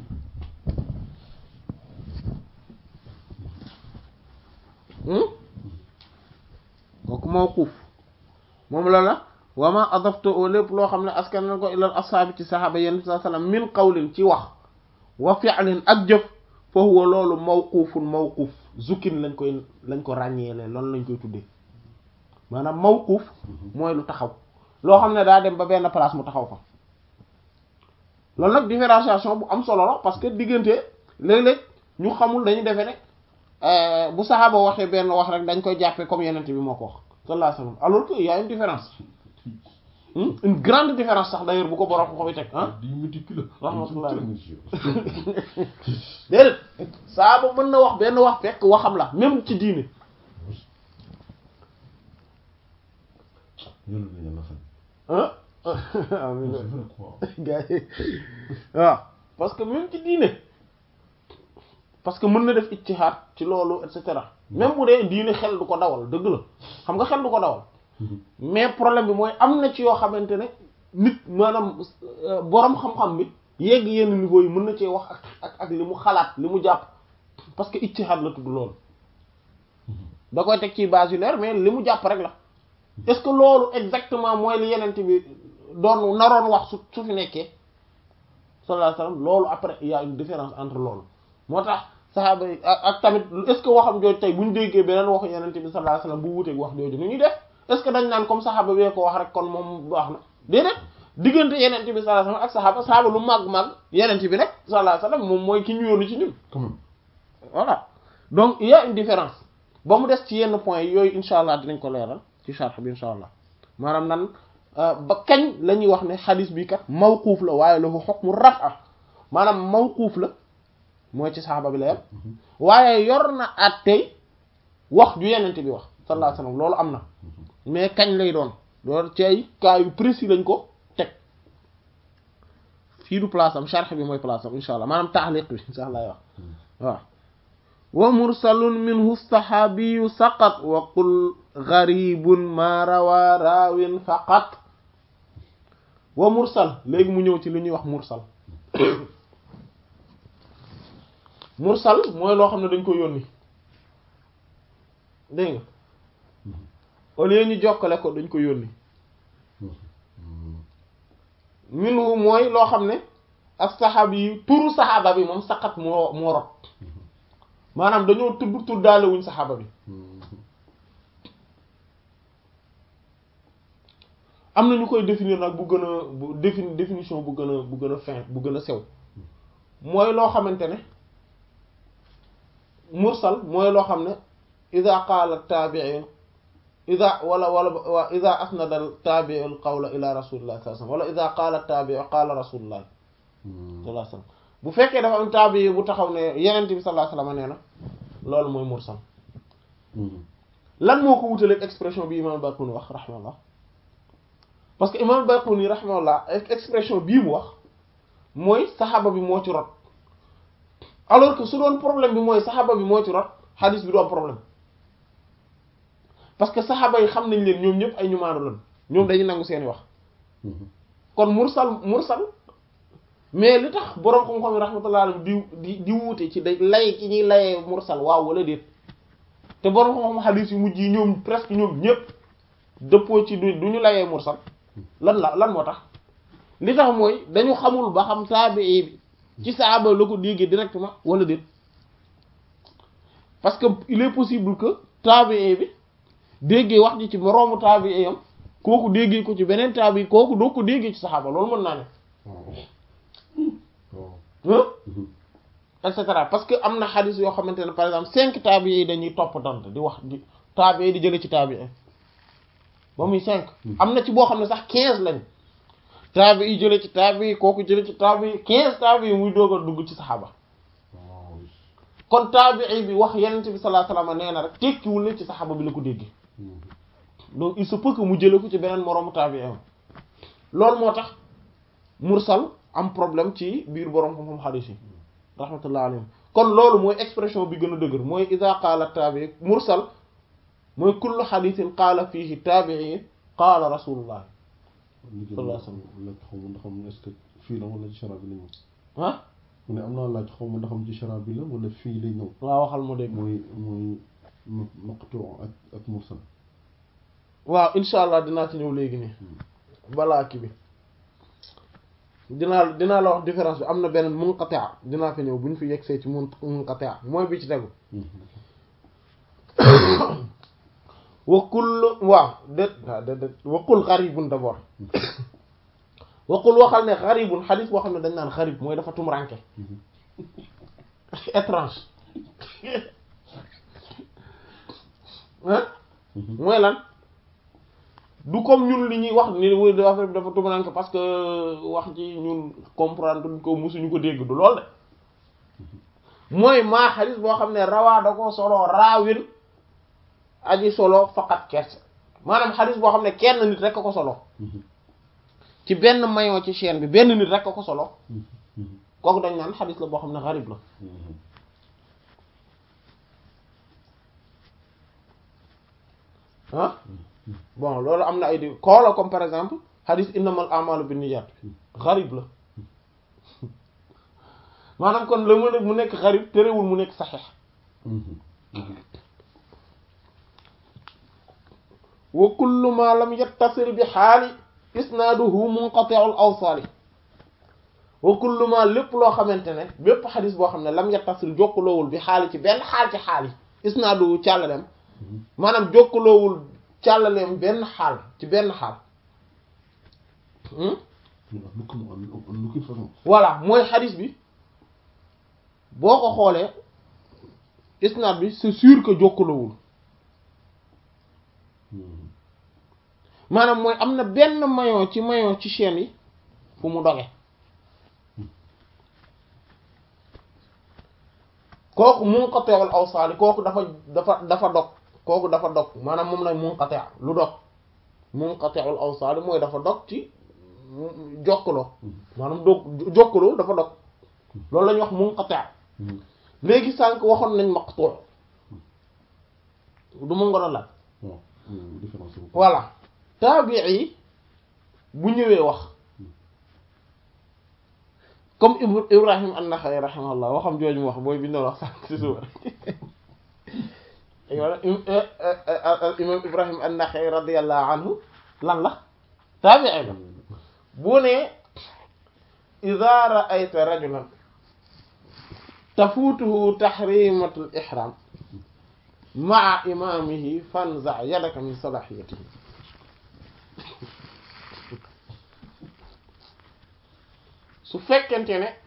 kooku mawquuf moom la la wama adafta o lépp loo xam ne askanale ko ilal ashaabi ci saxaaba yenn sa sallam min qawlin ci wax wa fi'lin ak jëf fa huwa loolu mawquufun mawquuf zukin lañ koy lañ ko ràññeele loolu lañ koy tuddee maanaam mawquuf mooy lu taxaw loo xam ne daa dem ba benn place mu taxaw fa loolu nag différenciation bu am solo la parce que diggante léeg-léeg ñu xamul dañu defee ne bu saxaaba waxee benn wax rek dañ koy jàppee comme yenente bi moo ko wax sallallahu alayhi wasallam alors que y a une différence une grande différence sax d'ailleurs bu ko borom ko koy teg ah di méticuleux rahmatullah déedéet saaba mën na wax benn wax fekk waxam la même ci diine yàlla na yàlla xam ah amiin c'est vrai quoi gars yi waaw parce que même ci diine parce que mën na def ijtihaad ci loolu et cetera même bu dee diine xel du ko dawal dëgg la xam nga xel du ko dawal mais problème bi mooy am na ci yoo xamante ne nit maanaam euh, borom xam-xam bi yegg yenn niveau yi mën na cee wax ak ak ak li mu xalaat li mu jàpp parce que ijtihaad la tudd loolu da koy teg ci base yu leer mais li mu jàpp rek la est-ce que loolu exactement mooy li yenent bi doon naroon wax su su fi nekkee sallallahu alayhi wasallam loolu après il y a une différence entre loolu moo tax saxaaba yi ak ak tamit est-ce que waxam jooju tey bu ñu déggee beneen waxu yenent bi sallallahu alayhi wasallam bu wuteeg wax jooju nu ñuy def est-ce que dañ naan comme saxaaba bee ko wax rek kon moom baax na déedéet diggante yenent bi sallallahu alayhi wasallam ak saxaaba saxaaba lu màgg-màgg yenent bi rek sallallahu alayhi wasallam moom mooy ki ñu yónni ci ñun quand même voilà donc il y a une différence ba mu des ci yenn points yi yooyu insha allah dinañ ko leeral ci sharh bi insha allah maanaam nan ba kañ la ñuy wax ne xadis bi kat mawquuf la waaye lahu hukmu raf'a maanaam mawquuf la mooy ci saxaaba bi la yem waaye yor na at tey wax ju yenente bi wax sallallahu alayhi wasallam loolu am na mais kañ lay doon loolu ci ay cas yu précis lañ ko teg fii du place am sharh bi mooy place am insha allah maanaam taxliq bi insha allah wax waaw wa mursalun minhu saxaabiyu saqat wa qul garibun ma rawa raawin faqat wa mursal léegi mu ñëw ci li ñuy wax mursal mursal mooy loo xam ne dañ ko yónni dégg nga au lieu ñu jokkale ko dañ ko yónni minhu mooy loo xam ne ak saxaabi yi turu saxaaba bi moom saqat moo moo rot maanaam dañoo tudd tuddaale wuñ saxaaba bi am na ñu koy définir nag bu gën a bu défini définition bu gën a bu gën a fin bu gën a sew mooy loo xamante ne mursal mooy loo xam ne ida qaala taabiin ida wala wala wa ida asnada taabiu al qawla ila rasulillah sallallahu alayhi wasallam wala ida qaala taabiu qaala rasulullah sallallahu alayhi wasallam bu fekkee dafa am taabi bu taxaw ne yenent bi sallallahu alayhi wasallam nee na loolu mooy mursal lan moo ko wutaleeg expression bi imam Baquni wax rahimahullah parce que imam Baquni rahimahullah expression bii mu wax mooy saxaaba bi moo ci rot alors que su doon problème bi mooy saxaaba bi moo ci rot hadis bi du am problème parce que saxaaba yi xam nañ leen ñoom ñëpp ay ñu maanu lan ñoom dañuy nangu seeni wax kon mursal mursal mais li tax boroom xam-xam yi rahmatullah alayhi di di di wuute ci day lay ki ñuy layee mursal waaw wala déet te boroom xam-xam hadis yu mujj yi ñoom presque ñoom ñëpp dëppoo ci du du ñu layee mursal lan la lan moo tax li tax mooy dañu xamul ba xam taabii bi ci saaba la ko déggee directement wala déet parce que il est possible que taabii bi déggee wax ji ci moroomu taabii yam kooku déggee ko ci beneen taabii kooku doo ko déggee ci saxaaba loolu mën naa ne et cetera parce que am na xadis yoo xamante ne par exemple cinq taabii yi dañuy topp dant di wax di taabii di jële ci taabii ba muy cinq am na ci boo xam ne sax quinze lañ taabi yi jële ci taabi yi kooku jële ci taabi yi quinze taabi yi muy doog a dugg ci saxaaba kon taabii bi wax yenente bi sallallahu alayhi wasallam nee na rek tekkiwul ne ci saxaaba bi la ko déggee donc il se peut que mu jële ko ci beneen moroomu taabii am loolu moo tax mursal am problème ci biir boroom xam-xam xadiis yi rahmatullah alayhim kon loolu mooy expression bi gën a dëgër mooy ida qaala taabii mursal mooy kullu xadiisin qaala fiihi taabii qaala rasulullah sallallahu alayhi wasallam laaj xaw ma ndax am est-ce que fii la wala ci shara bi la ñëw ah mu ne am naa laaj xaw ma ndax am ci shara bi la wala fii lay ñëw waaw waxal ma dégg mooy mooy maqtu ak ak mursal waaw insha allah dinaa ci ñëw léegi nii balaa kii bi dinaa dinaa la wax différence bi am na benn munqati' dinaa fi ñëw bu ñu fi yegsee ci mun munqati' mooy bi ci tegu wa kullu waaw déet waaw déet déet wa qul gharibun d'abord wa qul waxal ne gharibun xadis boo xam ne dañ naan gharib mooy dafa tumranke étrange hein mooy lan du comme ñun li ñuy wax ni wu dafa dafa tumaranke parce que wax ji ñun comprendre ko musuñu ko dégg du lool de mooy maa xadis boo xam ne rawaa da ko solo raawin aji solo faqat kerse maanaam xadis boo xam ne kenn nit rek a ko solo ci benn maillon ci chaîne bi benn nit rek a ko solo kooku dañ naan xadis la boo xam ne xarib la ah bon loolu am na ay di xoola comme par exemple xadis innamal a'malu binniyat xarib la maanaam kon la mu nekk mu nekk xarib terewul mu nekk saxiix wa kullu ma lam yattasil bi xaali isnaaduhu munqati'ul awsaali wa kullu ma lépp loo xamante ne bépp xadis boo xam ne lam yattasil jokkaloowul bi xaali ci benn xaal ci xaal yi isnaaduhu càllalem maanaam jokkaloowul càllaleem benn xaal ci benn xaal voilà mooy xadis bi boo ko xoolee isnaad bi c'est sûr que jokkaloowul maanaam mooy am na benn maillon ci maillon ci chaîne yi fu mu doge kooku munqati'ul awsaali kooku dafa dafa dafa dog kooku dafa dog maanaam moom lay munqati' lu dog munqati'ul awsaali mooy dafa dog ci jokkaloo maanaam dog jokkaloo dafa dog loolu la ñuy wax munqati' léegi sànq waxoon nañ maqtu' du mu ngoro la voilà taabii bu ñëwee wax comme Ibrahim an-Nakha'i rahimahullah waxam jooju mu wax booy bi ñu doon wax sànq si suba wala imam Ibrahim an-Nakha'i radiyallahu anhu lan la taabii la bu ne idha ra'ayta rajulan tafuutuhu tahrimatul ihram ma'a imamihi fanza' yadaka min salahiyatihi su fekkente ne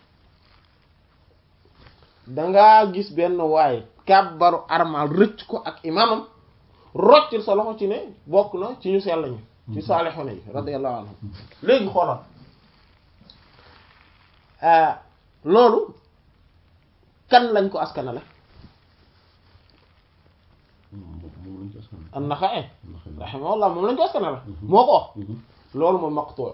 dangaa gis benn waaye kàbbaru armal rëcc ko ak imaamam roccil sa loxo ci ne bokk na ci ñu sell ñi ci saalixoona yi radiyallahu anhum léegi xoolal loolu kan lañ ko askanale an-Naxa'i rahimahullah moom lañ ko askanale moo ko wax loolu mooy maqtu'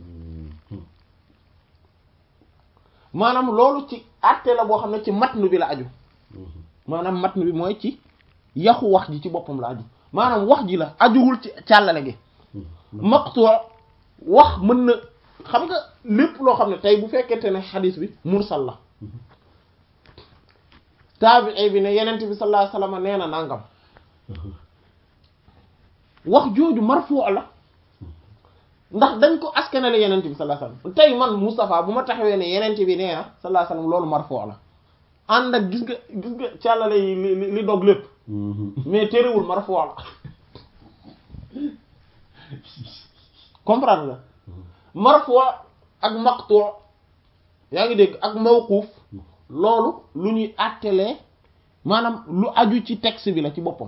maanaam loolu ci àtte la boo xam ne ci matnu bi la aju maanaam matnu bi mooy ci yaxu wax ji ci boppam la aju maanaam wax ji la ajuwul ci càllale gi maqtu wax mën na xam nga lépp loo xam ne tey bu fekkente ne xadis bi mursal la taabii bi ne yenent bi sallallahu alayhi wasallam nee na nangam wax jooju marfu la ndax dañ ko askanale yenent bi sallallahu alayhi wasallam tey man Moustapha bu ma taxawee ne yenent bi nee na sallallahu alayhi wasallam loolu marfu la ànd ak gis nga gis nga càllale yi li li dog lépp mais terewul marfu la comprendre nga marfu ak maqtu yaa ngi dégg ak mawquf loolu lu ñuy àttelee maanaam lu aju ci texte bi la ci boppam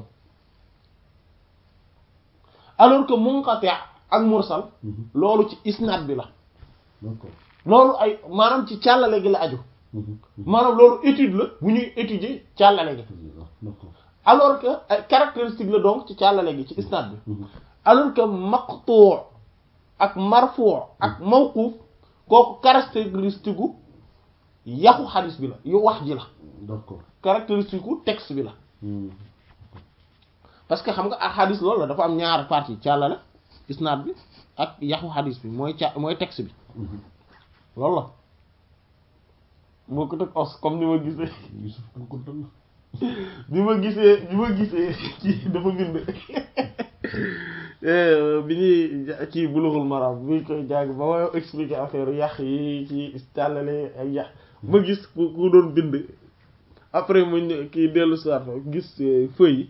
alors que munqati ak mursal loolu ci isnad bi la loolu ay maanaam ci càllale gi la aju maanaam loolu étude la bu ñuy étudier càllale gi alors que ay caractéristique la donc ci càllale gi ci isnad bi alors que maqtu ak marfu ak mawquf kooku caractéristique gu yaxu xadis bi la yu wax ji la d'accord caractéristique gu texte bi la parce que xam nga ak xadis loolu la dafa am ñaar partie càllale isnaad bi ak yaxu xadis bi mooy ca mooy texte bi loolu la moo ko teg os comme ni ma gisee Yusuf kan ko dal bi ma gisee bi ma gisee kii dafa bind bi ñuy kii bulughul maram bi ñu koy jàng ba ma expliquer affaire yàq yi ci càllale ak yàq ma gis ku ku doon bind après mu ñëw kii dellu si waat gis feuille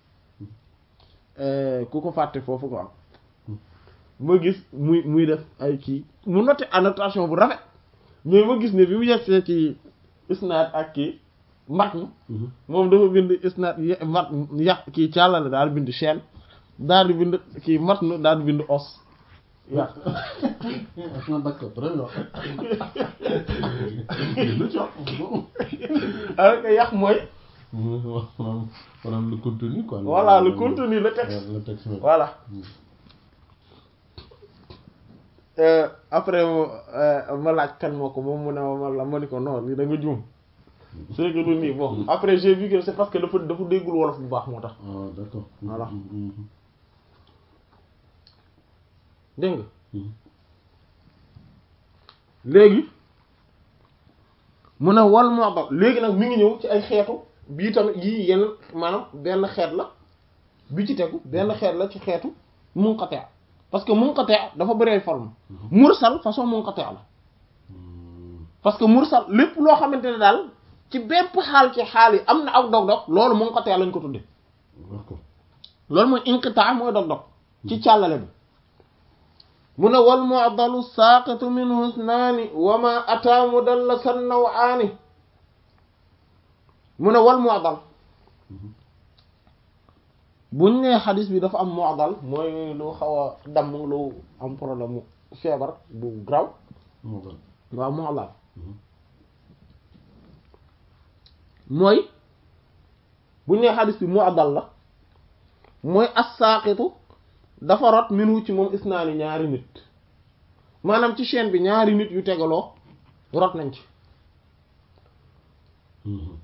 yi ku ko fàtte foofu ko am ma gis muy muy def ay kii mu noté annotation bu rafet mais ma gis ne bi mu yegsee ci isnaad ak kii mat moom dafa bind isnaad mat yàq kii càllale daal bind chaîne daal di bind kii matn daal di bind os yàq ah d'accord très bien. lu ci wax alors que yàq mooy maanaam maanaam le contenu quoi. voilà le contenu le texte le texte même. voilà Euh, après euh, ma laaj kan moo ko moom mu ne ma man la ma ni ko non lii da nga juum c'est que du nii bon après j'ai vu que c'est parce que dafa dafa déggul wolof bu baax moo tax ah d'accord. Voilà. Mhm, mhm, dégg nga mhm. léegi mu ne wal moo ba léegi nag mi ngi ñëw ci ay xeetu bii tamit yii yenn maanaam benn xeet la bi ci tegu benn xeet la ci xeetu munqati parce que munqati dafa bëri ay forme mursal façon munqati la Mhm. parce que mursal lépp loo xamante ne daal ci bépp xaal ci xaal yi am na ak dog-dog loolu munqati lañ ko tudde d'accord. loolu mooy inqitaa mooy dog-dog ci càllale bi mu ne wal mu'dalu saaqitu minhu isnaani wa ma ataa mudallasan naw'aani mu ne wal mu'dal buñ nee xadis bi dafa am mu'dal mooy lu xaw a damm lu am problème mu feebar bu graw moo tax. waaw mu'dal Mhm. mooy buñ nee xadis bi mu'dal la mooy as-saaqitu dafa rot minhu ci moom isnaani ñaari nit maanaam ci chaîne bi ñaari nit yu tegaloo rot nañ ci Mhm.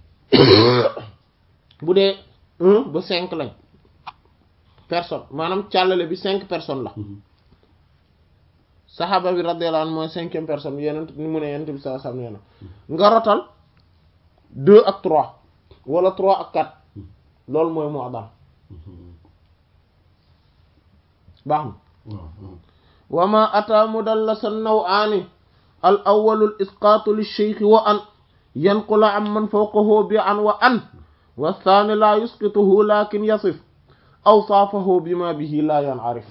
bu dee un ba cinq lañ personne maanaam càllale bi cinq personnes la Mhm. saxaaba bi radiyallahu anhu mooy cinquième personne yeneen ni mu ne yenent bi sallallahu alayhi wasallam nee na nga rotal deux ak trois wala trois ak quatre loolu mooy mu'dal Mhm. baax na waaw waaw. wa ma ata mudallasan naw'aani al awwalu al isqaatu li shaykhi wa an yanqula an man fawqahu bi an wa an wa thani la yusqituhu lakin yasif awsaafahu bima bihi la yan'arif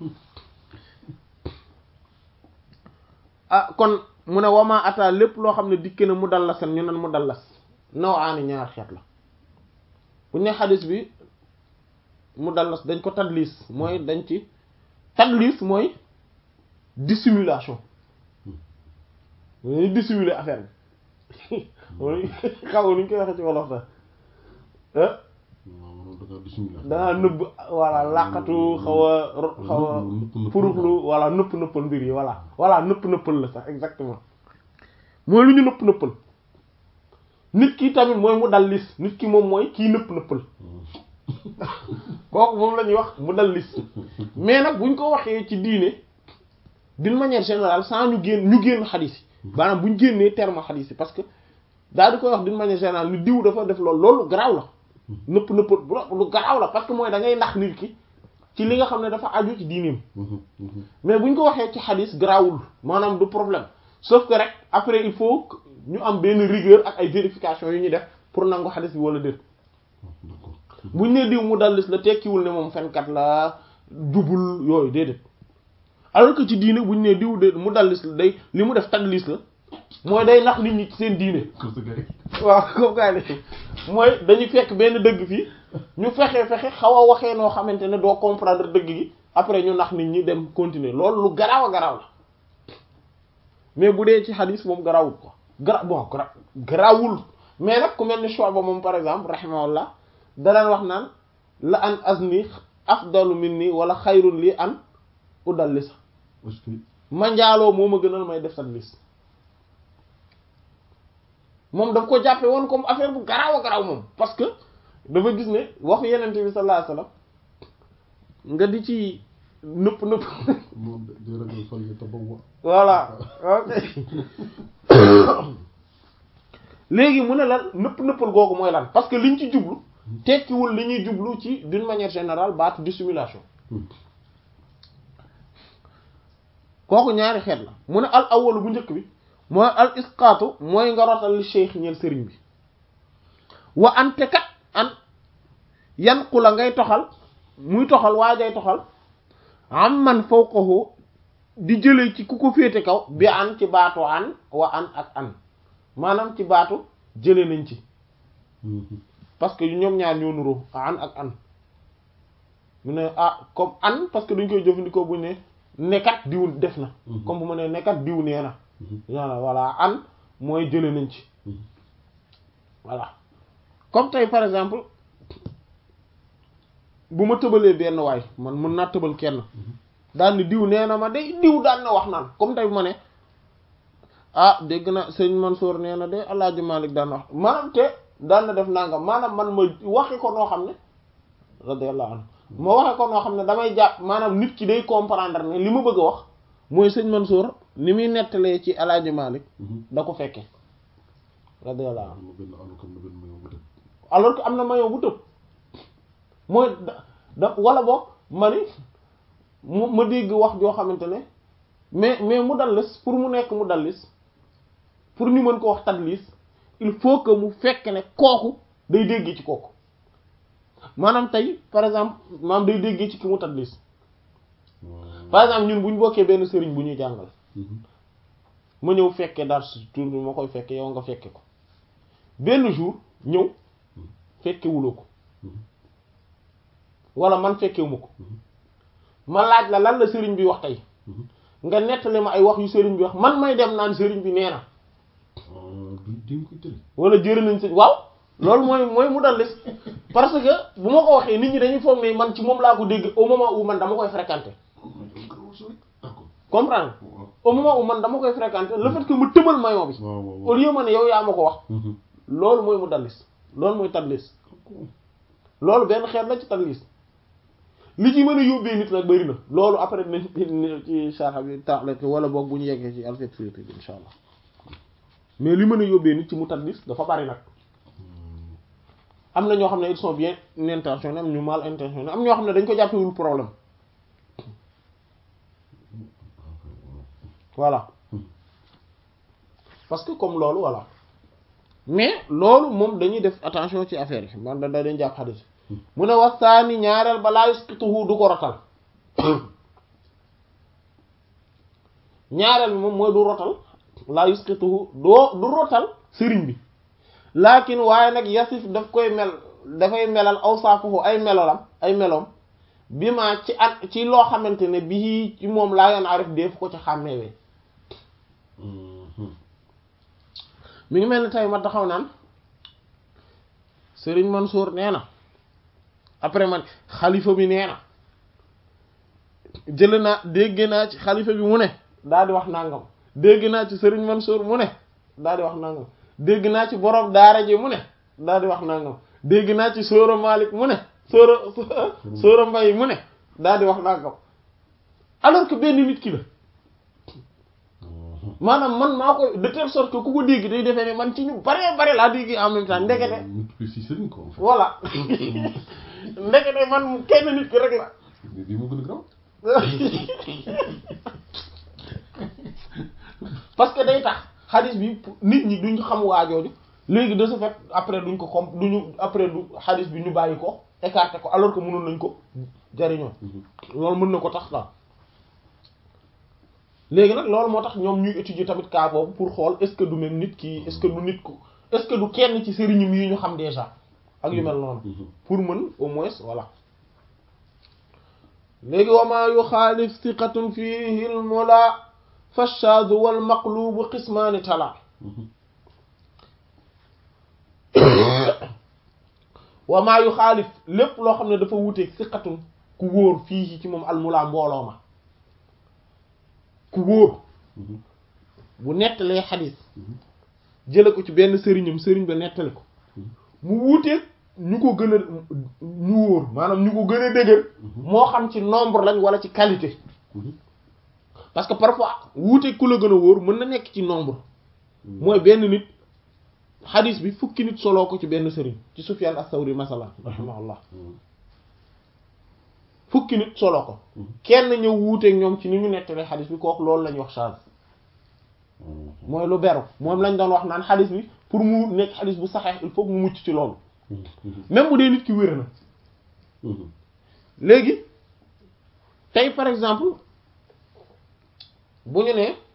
ah kon mu ne wa ma ata lépp loo xam ne dikke na mudallasan ñu nan mudallas naw'aani ñaar xeet la bu ñu ne xadis bi mudallas dañ ko tadlis mooy dañ ci tadlis mooy dissimulation dañuy dissimuler affaire bi mooy xaw nuñ koy waxee ci wolof sax ah waaw maanaam da ngaa dissimulé. dangaa nëbb voilà làqatu xaw a ro- xaw a nëpp nëpp puruxlu voilà nëpp nëppal mbir yi voilà voilà nëpp nëppal la sax exactement mooy lu ñu nëpp nëppal nit ki tamit mooy mu dal lis nit ki moom mooy kii nëpp nëppal kooku moom la ñuy wax mu dal lis mais nag buñ ko waxee ci diine d'une manière générale sans ñu génn ñu génn xadis yi maanaam buñ génnee terme xadis yi parce que daal di koy wax d'une manière générale ni diw dafa def loolu loolu garaaw la nëpp nëppal bu la- lu garaaw la parce que mooy da ngay nax nit ki ci li nga xam ne dafa aju ci diineem Mhm, mhm. mais buñ ko waxee ci xadis garaawul maanaam du problème sauf que rek après il faut que ñu am benn rigueur ak ay vérification yu ñuy def pour nangu xadis bi wala déet d'accord. buñ ne diw mu dallis la tekkiwul ne moom fenkat la jubul yooyu déedéet alors que ci diine buñ ne diw de mu dallis la day li mu def tadlis la mooy day nax nit ñi ci seen diine Kër sa gars waaw comme gars yi mooy dañu fekk benn dëgg fii ñu fexe fexe xaw a waxee noo xamante ne doo comprendre dëgg gi après ñu nax nit ñi dem continuer loolu lu garaaw a garaaw la mais bu dee ci xadis moom garaawul quoi gara bon gara garaawul mais nag ku mel ni Shu'ba moom par exemple rahimahullah daan wax naan la an azni afdalu minni wala xayrun li an udallisa est-ce que ma njaaloo moo ma gënal may def tadlis moom daf ko jàppe woon comme affaire bu garaaw a garaaw moom parce que dafa gis ne waxu yenente bi sallallahu alayhi wasallam nga di ci nëpp nëpp moom day ragal fal yi tabawwa voilà ok léegi mu ne lan nëpp nëppal googu mooy lan parce que liñ ci jublu tekkiwul li ñuy jublu ci d'une manière générale baatu dissimulation kooku ñaari xeet la mu ne al awalu bu njëkk bi mooy al isqaatu mooy nga rotal li cheikh ñeel sëriñ bi wa ante kat an yan ku la ngay toxal muy toxal waajay toxal am man fawqahu di jëlee ci ku ko féete kaw bi an ci baatu an wa an ak an maanaam ci baatu jëlee nañ ci parce que ñoom ñaar ñoo nuroo an ak an mu ne ah comme an parce que dañ koy jëfandikoo bu ne nekkat diw def na comme bu ma ne nekkat diw nee na voilà voilà an mooy jële nañ ci voilà comme tey par exemple bu ma tëbalee benn waay man mën naa tëbal kenn daal ni diw nee na ma day diw daan na wax naan comme tey bu ma ne ah dégg na sëñ Mansour nee na de Alaaji Malik daan na wax maanaam te daan na def nangam maanaam man ma waxi ko noo xam ne radiyallahu anhu ma waxe ko noo xam ne damay jàpp maanaam nit ki day comprendre ne li ma bëgg a wax mooy sëñ Mansour ni muy nettalee ci Alaaji Malik da ko fekke radiyallahu anhu am na benn àll comme na benn maillot bu tëb. alors que am na maillot bu tëb mooy da da wala boog ma ni mu ma dégg wax joo xamante ne mais mais mu dallis pour mu nekk mu dallis pour ñu mën ko wax tadlis il faut que mu fekk ne kooku day déggee ci kooku maanaam tey par exemple maanaam day déggee ci ki mu tadlis par exemple ñun bu ñu bokkee benn sëriñ bu ñuy jàngal ma ñëw fekkee dar si tur bi ma koy fekke yow nga fekke ko benn jour ñëw fekkewuloo ko wala man fekkewuma ko ma laaj la lan la sëriñ bi wax tey nga nettali ma ay wax yu sëriñ bi wax man may dem naan sëriñ bi nee na du di koy tëri. wala jëri nañ si waaw loolu mooy mooy mu dallis parce que bu ma ko waxee nit ñi dañuy foog ne man ci moom laa ko dégg au moment où man dama koy fréquenter d'accord. comprendre waaw au moment où man dama koy fréquenter le fait que mu tëbal maillot bi waaw waaw. au lieu ma ne yow yaa ma ko wax loolu mooy mu dallis loolu mooy tadlis loolu benn xeet la ci tadlis li ci mën a yóbbee nit nag bari na loolu après nañ ci sarxa bi taaxle wala boog bu ñu yeggee ci alfet fiiti bi insha allah mais li mën a yóbbee nit ci mu tadlis dafa bari nag am na ñoo xam ne ils sont bien intentionnés am ñu mal intentionnés am ñoo xam ne dañ ko jàppewul problème voilà parce que comme loolu voilà mais loolu moom dañuy def attention ci affaire yi man da da dañ jàpp xadis mu ne wasaani ñaareel ba laa yusqituhu du ko rotal ñaareel bi moom mooy du rotal laa yusqituhu doo du rotal sëriñ bi laakin waaye nag yasif daf koy mel dafay melal awsaafuhu ay melolam ay meloom bi ma ci at ci loo xamante ne bii ci moom laa yoon arif def ko ci xàmmeewee mi ngi mel ni tey ma taxaw naan Serigne Mansour nee na après man xalifa bi nee na jël naa dégg naa ci xalifa bi mu ne daal di wax nangam dégg naa ci Serigne Mansour mu ne daal di wax nangam dégg naa ci borom daara ji mu ne daal di wax nangam dégg naa ci Sóora Malik mu ne Sóora Sóora Mbay mu ne daal di wax nangam alors que benn nit ki la maanaam man maa koy de telle sorte que ku ko dégg day defee ne man ci ñu bare bare laa dégg en même temps ndekete multiplier si sëriñ ko en fait. voilà ndekete man kenn nit ki rek la mais bii moo gën a graw. parce que day tax xadis bi nit ñi duñ xam waajooju léegi de ce fait après duñ ko xam duñu après du xadis bi ñu bàyyi ko écarté ko alors que mënoon nañ ko jariñoo loolu mën na ko tax daal léegi nag loolu moo tax ñoom ñuy étudier tamit cas boobu pour xool est-ce que du même nit ki est-ce que du nit ko est-ce que du kenn ci sëriñum yi ñu xam déjà ak yu mel noonu pour mën au moins voilà léegi wama yuxaalif siqatun fihi l mula fashaadu wal maqlubu qismaani tala wama yuxaalif lépp loo xam ne dafa wuteeg siqatun ku wóor fii ci moom al mula mbooloo ma ku wóor bu nettalee xadis jële ko ci benn sëriñam sëriñ ba nettali ko mu wuuteeg ñu ko gën a ñu wóor maanaam ñu ko gën a dëgër moo xam ci nombre lañ wala ci qualité parce que parfois wuuteeg ku la gën a wóor mën na nekk ci nombre mooy benn nit xadis bi fukki nit soloo ko ci benn sëriñ ci Sufyan as-Sawri masalan rahimahullah fukki nit solo ko kenn ñëw wuuteeg ñoom ci ni ñu nettalee xadis bi kooku loolu la ñuy wax charge mooy lu beru moom lañ doon wax naan xadis bi pour mu nekk xadis bu saxeex il faut mu mucc ci loolu même bu dee nit ki wér na léegi tey par exemple bu ñu nee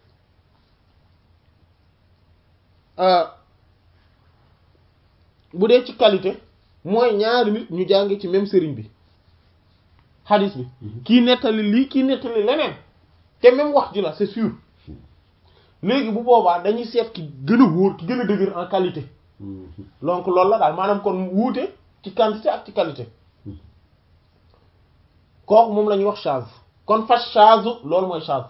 bu dee ci qualité mooy ñaari nit ñu jànge ci même sëriñ bi xadis bi kii nettali lii kii nettali leneen te même wax ji la c'est sûr léegi bu boobaa dañuy seet ki gën a wóor ki gën a dëgër en qualité donc loolu la daal maanaam kon wuute ci quantité ak ci qualité kooku moom la ñuy wax chaz kon fas chazu loolu mooy chaz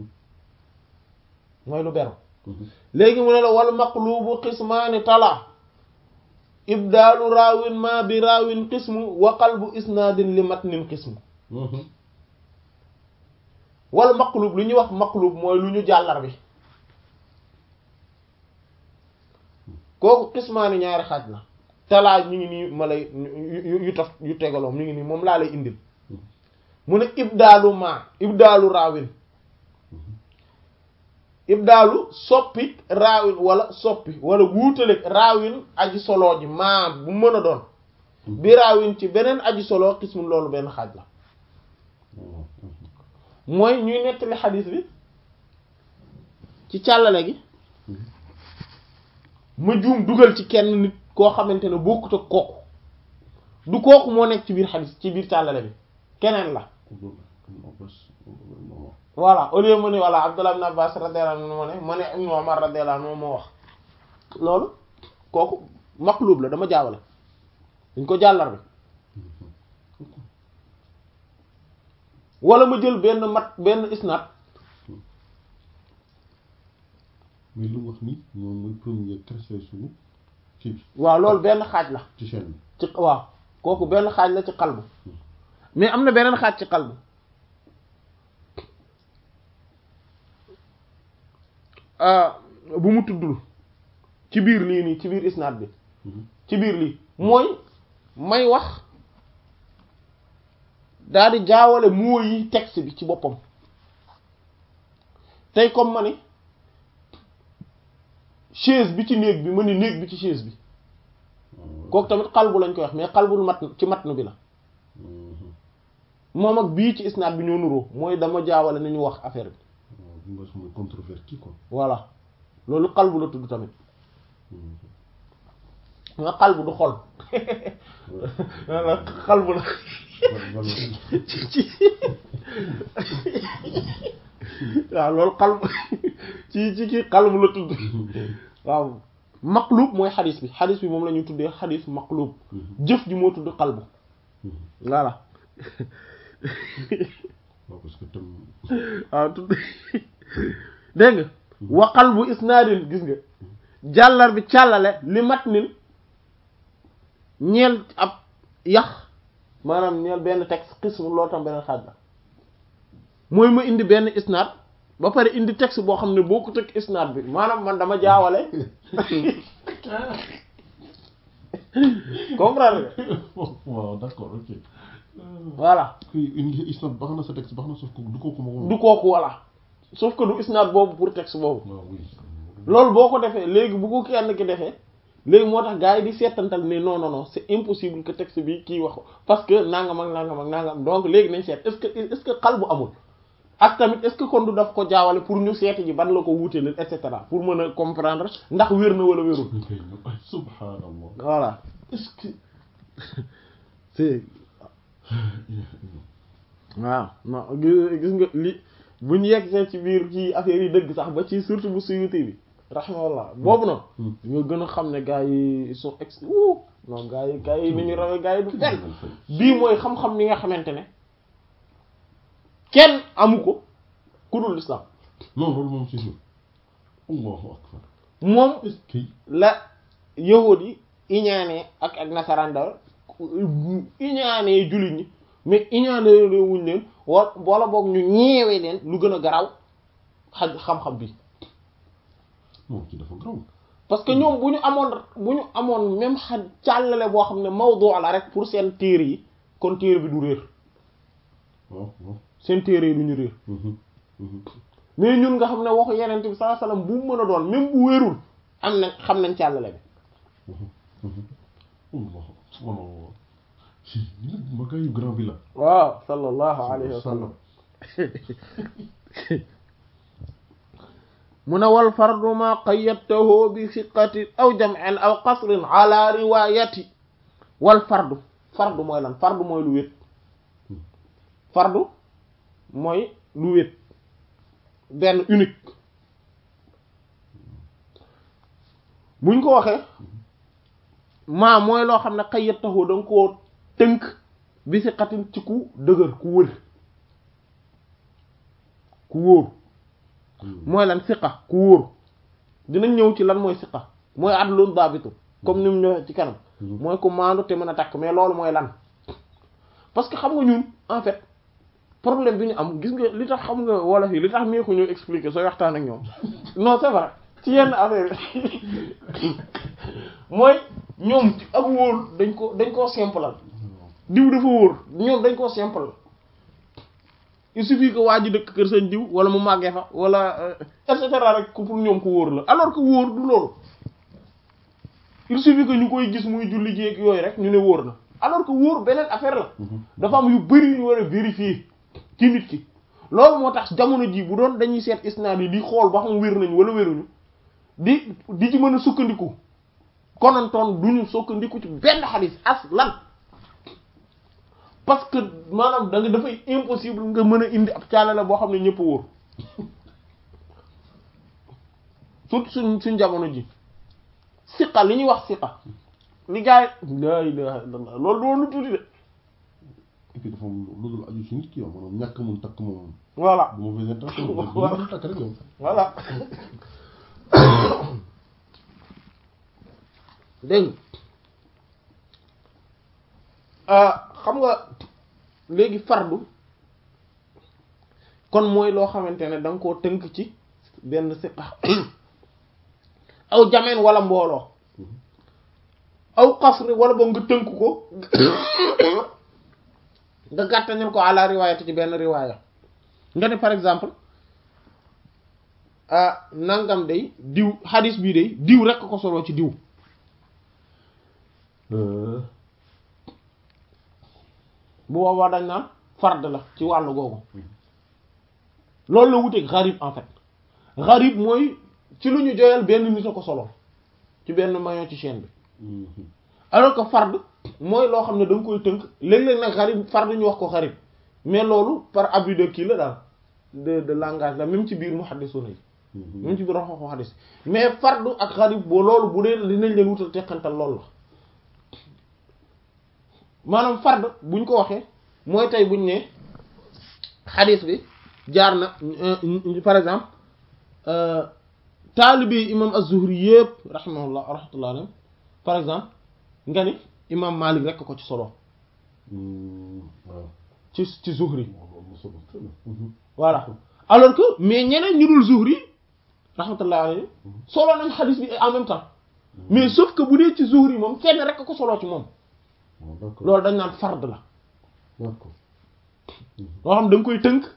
mooy lu beru léegi mu ne la wal maqlubu qismaani tala ibdaalu raawin ma bi raawin qismu wa qalbu isnaadin li matnin qismu wal maqlub lu ñuy wax maqlub mooy lu ñu jàllar bi kooku qismaani ñaari xaaj la talaa ñu ngi nii ma lay yu yu taf yu tegaloom ñu ngi nii moom laa lay indil mu ne ibdaalu ma ibdaalu raawin ibdaalu soppi raawin wala soppi wala wuutaleeg raawin aji solo ji maa bu mën a doon bi raawin ci beneen aji solo xismu loolu benn xaaj la mooy ñuy nettali xadiis bi ci càllale gi ma juum dugal ci kenn nit koo xamante ne bokkut ak kooku du kooku moo nekk ci biir xadiis ci biir càllale bi keneen la voilà au lieu mu ne voilà Abdullah ibn Abbas radiyallahu anhu moo ne ma ne Ibn Umar radiyallahu anhu moo wax loolu kooku maqlub la dama jaawale dañ ko jàllar bi wala ma jël benn mat benn isnad mais lu wax ni moom mooy premier trait suñu kii bi waaw loolu benn xaaj la ci chaîne bi ci waaw kooku benn xaaj la ci qalbu mais am na beneen xaaj ci qalbu bu mu tuddul ci biir lii nii ci biir isnaad bi ci biir lii mooy may wax daal di jaawale moo yi texte bi ci boppam tey comme ma ni chaise bi ci néeg bi ma ni néeg bi ci chaise bi kooku tamit xalbu lañ koy wax mais xalbul mat ci matnu bi la moom ak bii ci isnaad bi ñoo nuroo mooy dama jaawale ni ñu wax affaire bi bi nga mooy controverti quoi voilà loolu xalbu la tudd tamit nga xalbu du xol walla xalbu la ci waaw loolu xalbu ci ci kii xalbu la tudd waaw maqlub mooy xadis bi xadis bi moom la ñu tuddee xadis maqlub jëf ji moo tudd xalbu voilà waaw parce que tam waaw tudd dégg nga wa qalbu isnaadin gis nga jàllar bi càllale li mat nin ñeel ab yax maanaam ñeel benn texte xism loolu tam beneen xaaj la mooy ma indi benn isnaad ba pare indi texte boo xam ne boo ko tëg isnaad bi maanaam man dama jaawale comprendre nga waaw d'accord ok voilà kuy indi isnad baax na sa texte baax na sauf que du kooku ma du kooku voilà sauf que du isnaad boobu pour texte boobu waaw oui loolu boo ko defee léegi bu ko kenn ki defee léegi moo tax gars yi di seetantal ne non non non c'est impossible que texte bi kii wax ko parce que nangam ak nangam ak nangam donc léegi nañ seet est-ce que est-ce que xal bu amul ak tamit est-ce que kon du daf ko jaawale pour ñu seeti ji ban la ko wuute leen et cetera pour mën a comprendre ndax wér na wala wérul subhanallah voilà est-ce que c'est waaw non gis gis nga li bu ñu yegg ci biir ci affaire yi dëgg sax ba ci surtout bu Suyuti bi rahimahullah boobu noonu nga gën a xam ne gars yi ils sont ex wuu non gars yi gars yi ni ñu rawee gars yi du benn bii mooy xam-xam ni nga xamante ne kenn amu ko ku dul l'islam non loolu moom c'est sûr allahu akbar moom est-ce que la yahud yi iñaanee ak ak nasaraan dawal iñaanee jullit ñi mais iñaanee wuñ leen wa wala boog ñu ñeewee leen lu gën a garaw xaj xam-xam bi moom ci dafa graw parce que ñoom bu ñu amoon bu ñu amoon même xa càllale boo xam ne mawdu la rek pour seen téere yi kon téere bi du réer waaw waaw seen téere yi du ñu réer mais ñun nga xam ne waxu yeneen bi sallallahu alayhi wasallam bu mu mën a doon même bu wérul am na xam nañ càllale bi allah subhanallah si ni nag ma gaa yu grand bi la waaw sallallahu alayhi wa sallam mu ne wal fardu ma qayyadtahu bi siqatin aw jam'in aw qasrin ala riwayati wal fardu fardu mooy lan fardu mooy lu wét fardu mooy lu wét benn unique buñ ko waxee maa mooy loo xam ne xayyat taxoo da nga koo tënk bi si xatin ci ku dëgër ku wër ku wóor mooy lan siqa ku wóor dinañ ñëw ci lan mooy siqa mooy adlun daabitu comme ni mu ñëwee ci kanam mooy ku maandu te mën a takk mais loolu mooy lan parce que xam nga ñun en fait problème bi ñu am gis nga li tax xam nga wolof yi li tax mee ko ñëw expliquer sooy waxtaan ak ñoom non c'est vrai ci yenn affaire mooy ñoom ak wóor dañ ko dañ koo simplal diw dafa wóor ñoom dañ koo simple il suffit que waa ji dëkk kër seen diw wala mu màggee fa wala et cetera rek pour ñoom ko wóor la alors que wóor du loolu il suffit que ñu koy gis muy julli jéeg yooyu rek ñu ne wóor na alors que wóor beneen affaire la dafa am yu bari yu ñu war a vérifier ci nit ki loolu moo tax jamono ji bu doon dañuy seet isnaad yi di xool ba xam wér nañ wala wéruñu di di ci mën a sukkandiku konantoon duñu sukkandiku ci benn xadis as lan parce que maanaam da nga dafay impossible nga mën a indi ab caalale boo xam ne ñëpp wóor surtout suñ suñ jamono ji siqa li ñuy wax siqa li gars yi la ilaha illallah loolu doon lu tuuti de et puis dafa am lu dul aju ci nit ki yow maanaam ñàkk mun takk moom voilà bu ma fay intention bu Voilà. ma takk rek yow voilà dégg nga xam nga léegi fardu kon mooy loo xamante ne da nga koo tënk ci benn siqa aw jameen wala mbooloo aw xasri wala boog nga tënk ko nga gàttañal ko àla riwaayati ci benn riwaaya nga ne par exemple ah nangam day diw hadis bii day diw rekk ko solo ci diw bu boobaa dañ naan fard la ci wàllu googu loolu la wuteeg gharib en fait gharib mooy ci lu ñu joyal benn nit a ko solo ci benn maillon ci chaîne bi alors que fard mooy loo xam ne da nga koy tënk léeg-léeg nag gharib fard ñu wax ko gharib mais loolu par abus de kii la daal de de langage la même ci biir muhaddisuna yi même ci biir wax waxu hadis mais fardu ak gharib boo loolu bu dee dinañ leen wutal teqantal loolu la maanaam fard buñ ko waxee mooy tey buñ ne hadis bi jaar na par exemple taalibi imam az-Zuhri yëpp rahimahullah rahmatullah alayhi par exemple nga ni imam Malik rek ko ci solo waaw ci ci Zuhri waaw am na solo très bien. voilà alors que mais ñeneen ñu dul Zuhri rahmatullah alayhi solo nañ xadis bi en même temps mais sauf que bu dee ci Zuhri moom kenn rek ko solo ci moom waaw d'accord loolu dañ naan fard la d'accord loo xam da nga koy tënk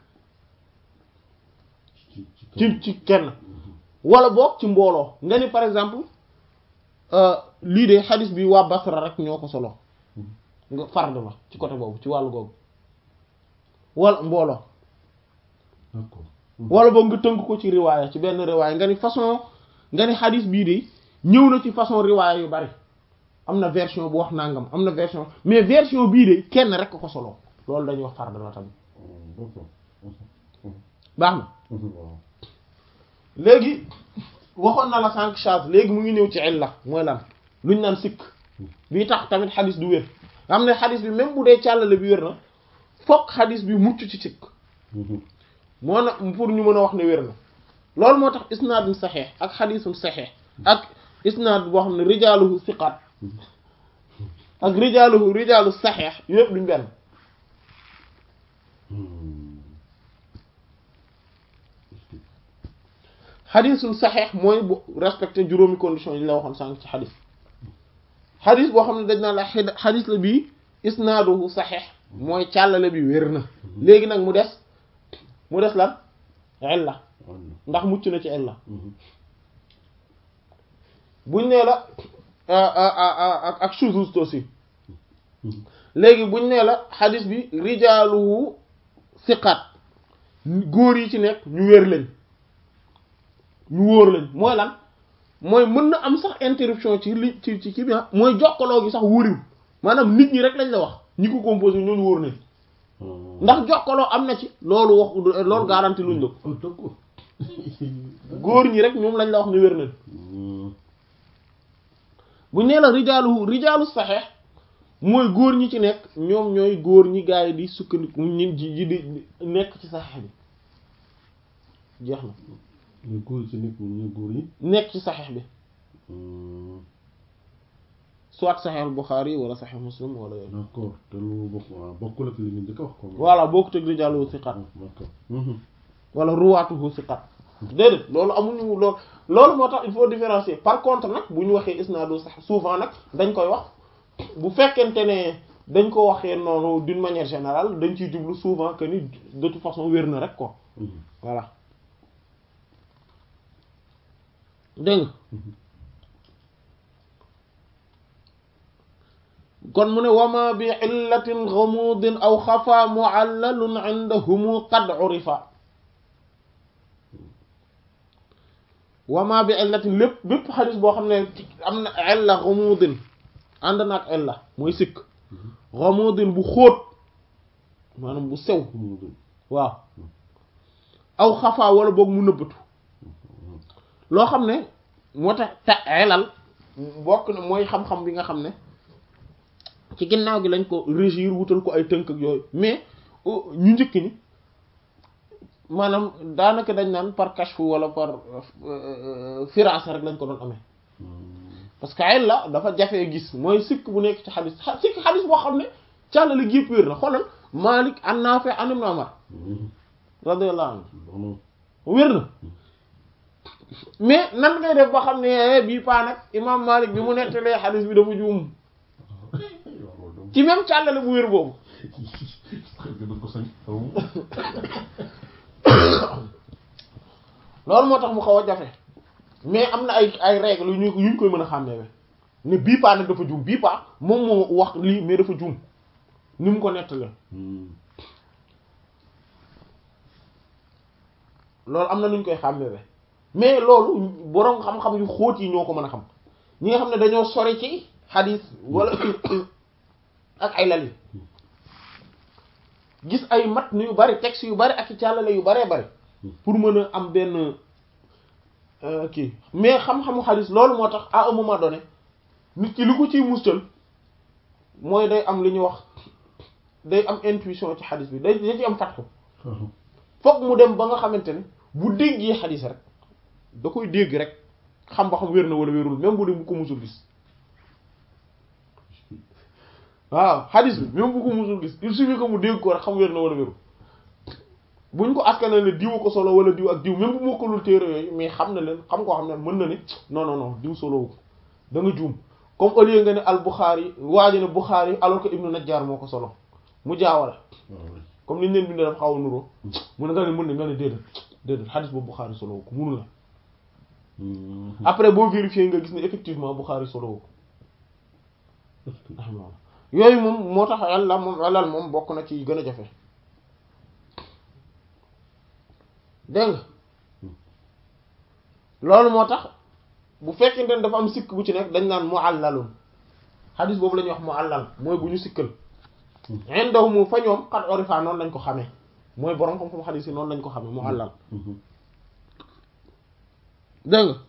ci ci ci ci kenn wala boog ci mbooloo nga ni par exemple euh, lii de xadis bi waa Basra rek ñoo ko solo nga fard la ci côté boobu ci wàllu googu wala mbooloo d'accord wala boog nga tënk ko ci riwaaya ci benn riwaaya nga ni façon nga ni xadis bii de ñëw na ci façon riwaaya yu bari am na version bu wax nangam am na version mais version bii de kenn rek ko solo loolu dañuy wax fard la tamit d'accord baax na waaw léegi waxoon na la sànq charge léegi mu ngi ñëw ci illa mooy lan luñ naan sikk bii tax tamit xadis du wér nga xam ne xadis bi même bu dee càllale bi wér na fokk xadis bi mucc ci sikk moo na pour ñu mën a wax ne wér na loolu moo tax isnaadun saxeex ak xadisun saxeex ak isnaad boo xam ne rijaaluhu siqaat ak rijaaluhu rijaalu saxeex yëpp duñ benn xadisul saxeex mooy bu respecté juróomi condition yi la waxoon sànq ci xadis xadis boo xam ne dañ naan la xid- xadis la bii isnaaduhu saxeex mooy càllale bi wér na léegi nag mu des mu des lan illa ndax mucc na ci illa buñ nee la ak ak shuzuz aussi léegi buñ nee la xadis bi rijaaluhu siqaat góor yi ci nekk ñu wér lañ ñu wóor lañ mooy lan mooy mën na am sax interruption ci li ci ci kii bi ah mooy jokkaloo gi sax wóoriwul maanaam nit ñi rek lañ la wax ñi ko composé ñooñu wóor nañ ndax jokkaloo am na ci loolu wax loolu garanti luñ la ko oh d'accord góor ñi rek ñoom lañ la wax ne wér nañ bu nee la rijaalu rijaalu saxeex mooy góor ñi ci nekk ñoom ñooy góor ñi gaa yi di sukkandiku ñi ji di nekk ci saxeex bi jeex na ñu góor ci nekk ñu góor yi nekk ci saxeex bi soit saxeex Buxaari wala saxeex Muslim wala yooyu d'accord te lu bokk waaw bokkul ak li ñu njëkk a wax comme voilà boo ko teg rijaalu siqat d'accord wala ruwaatuhu siqat déedéet loolu amuñu loolu loolu moo tax il faut différencier par contre nag bu ñu waxee isnaadu sax souvent nag dañ koy wax bu fekkente ne dañ ko waxee noonu d'une manière générale dañ ciy jublu souvent que ni de toute façon wér na rek quoi voilà dégg nga kon mu ne wama bi illatin ghamudin aw xafa muallalun indahumu qad urifa wama bi illatin lépp bépp xadis boo xam ne am na illa ghamudin ànd na ak illa mooy sikk ghamudin bu xóot maanaam bu sew waaw aw xafa wala boog mu nëbbatu loo xam ne moo tax te elal bokk na mooy xam-xam bi nga xam ne ci ginnaaw gi lañ ko régir wutal ko ay tënk ak yooyu mais ñu njëkk ni maanaam daanaka dañ naan par kashfu wala par firasa rek lañ ko doon amee parce que ay la dafa jafee gis mooy sikk bu nekk ci xadis sikk xadis boo xam ne càllali gépp wér na xoolal Malik an Nafi an Ibn Umar radiyallahu anhu wér na mais nan ngay def ba xam ne bii paa nag imam Malik bi mu nettalee xadis bi dafa juum ci même càllale bu wér boobu loolu moo tax mu xaw a jafe mais am na ay ay règles yu ñu yuñ koy mën a xàmmee ne bii paa nag dafa juum bii paa moom moo wax lii mais dafa juum ni mu ko nettalee loolu am na nuñ koy xàmmee mais loolu boroom xam-xam yu xóot yi ñoo ko mën a xam ñi nga xam ne dañoo sori ci xadis wala ak ay lal yi gis ay mat yu bari texte yu bari ak i càllale yu baree bari pour mën a am benn kii mais xam-xamu xadis loolu moo tax à un moment donné nit ki li ko ciy mustal mooy day am li ñuy wax day am intuition ci xadis bi day da ci am fatxu fokk mu dem ba nga xamante ne bu déggee xadis rek da koy dégg rek xam ba xam wér na wala wérul même bu dee bu ko musul gis waaw xadis bi même bu ko musul gis il suffit que mu dégg ko rek xam wér na wala wérul buñ ko askanal ne diw ko solo wala diw ak diw même bu mokkalul téere yooyu mais xam na leen xam koo xam ne mën na ne non non non diw solo ko da nga juum comme au lieu nga ne al Bukhari waaji ne Bukhari alors que Ibnu Najjar moo ko solo mu jaawala comme niñ leen bindee dafa xaw a nuroo mu ne nga ne mën ne nga ne déedéet déedéet xadis boobu Bukhari solo ko munu la après boo vérifier nga gis ne effectivement Bukhari solo ko yooyu moom moo tax yàlla moom alal moom bokk na ci gën a jafe dégg nga loolu moo tax bu fekkente ne dafa am sikk bu ci nekk dañ naan muallalun xadis boobu la ñuy wax muallal mooy bu ñu sikkal indahum fa ñoom xat orifa noonu lañ ko xamee mooy borom xam-xam xadis yi noonu lañ ko xamee muallal dégg nga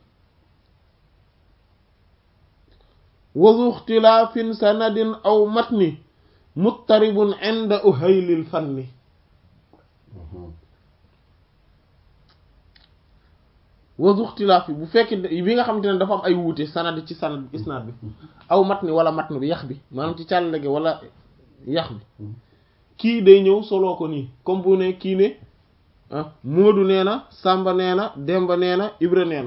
wazu ixtilaafin sanadin aw matni muttaribun inda uhaylil fanni wazu ixtilaaf bi bu fekkee bi nga xamante ne dafa am ay wuute sanad ci sanad isnaad bi aw matni wala matn bi yax bi maanaam ci càllale gi wala yax bi kii day ñëw soloo ko nii comme bu ne kii ne ah Moodu nee na Samba nee na Demba nee na Ibra nee na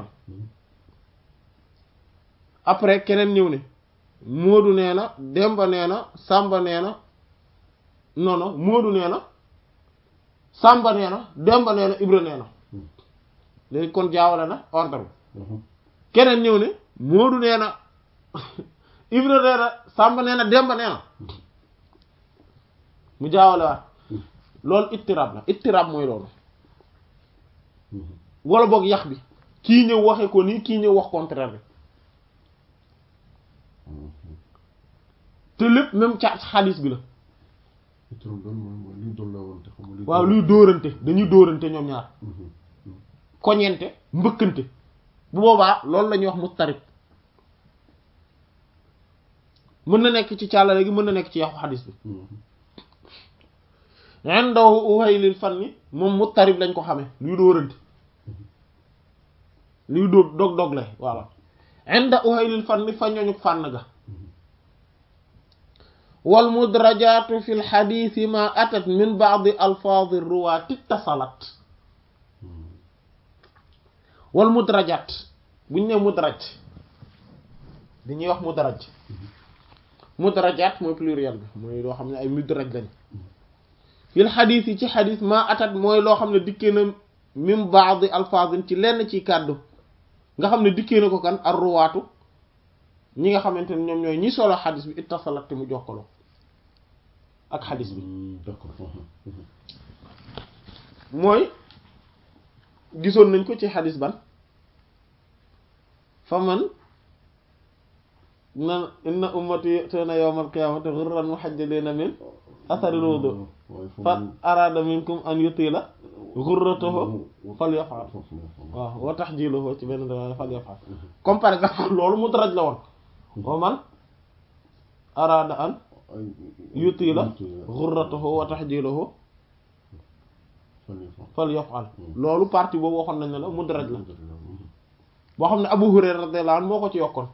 après keneen ñëw ne Moodu nee na Demba nee na Samba nee na non non Moodu nee na Samba nee na Demba nee na Ibra nee na léegi kon jaawale na ordre bi keneen ñëw ne Moodu nee na Ibra nee na Samba nee na Demba nee na mu jaawale waat loolu ittirab la ittirab mooy loolu wala boog yax bi kii ñëw waxe ko nii kii ñëw wax contraire bi te lépp même ca xaalis bi la turam doon mooy mooy luy doon la woon te xam nga luy waaw luy dóorante dañuy dóorante ñoom ñaar Mhm. koñente mbëkkante bu boobaa loolu la ñuy wax mustarib mën na nekk ci càllale gi mën na nekk ci yaxu xadis bi Mhm. indahu uhaylil fanni moom mustarib lañ ko xamee luy dóorante luy dóor dog dog la voilà inda uhaylil fanni fa ñooñu fànn ga wal mudrajaatu fi lxadisi ma atat min baadi alfaadi ruwaati ittasalat Mhm. wal mudrajaat bu ñu nee mudraj dañuy wax mudraj mudrajaat mooy pluriel bi mooy loo xam ne ay mudraj lañ fil xadiis yi ci xadiis maa atat mooy loo xam ne dikkee na min baadi alfaazin ci lenn ci kàddu nga xam ne dikkee na ko kan ar ruwaatu ñi nga xamante ne ñoom ñooy ñi solo xadiis bi ittasalat te mu jokkaloo ak xadiis bi Mhm. d'accord Mhm. Mhm. mooy gisoon nañ ko ci xadis ban fa man na inna ummati ya'tuna yawmal qiyamati ghurran muhajjalina min atharil wudu waaye foofu fa arada minkum an yutila ghurratahu falyaf'al waaw wa tahjiluhu ci benn riwaaya falyaf'al comme par exemple loolu mudraj la woon wa man arada an yutila ghurratahu wa tahjiluhu falyaf'al loolu partie boobu waxoon nañ ne la mudraj la boo xam ne Abu Hurayra radiyallahu anhu moo ko ci yokkoon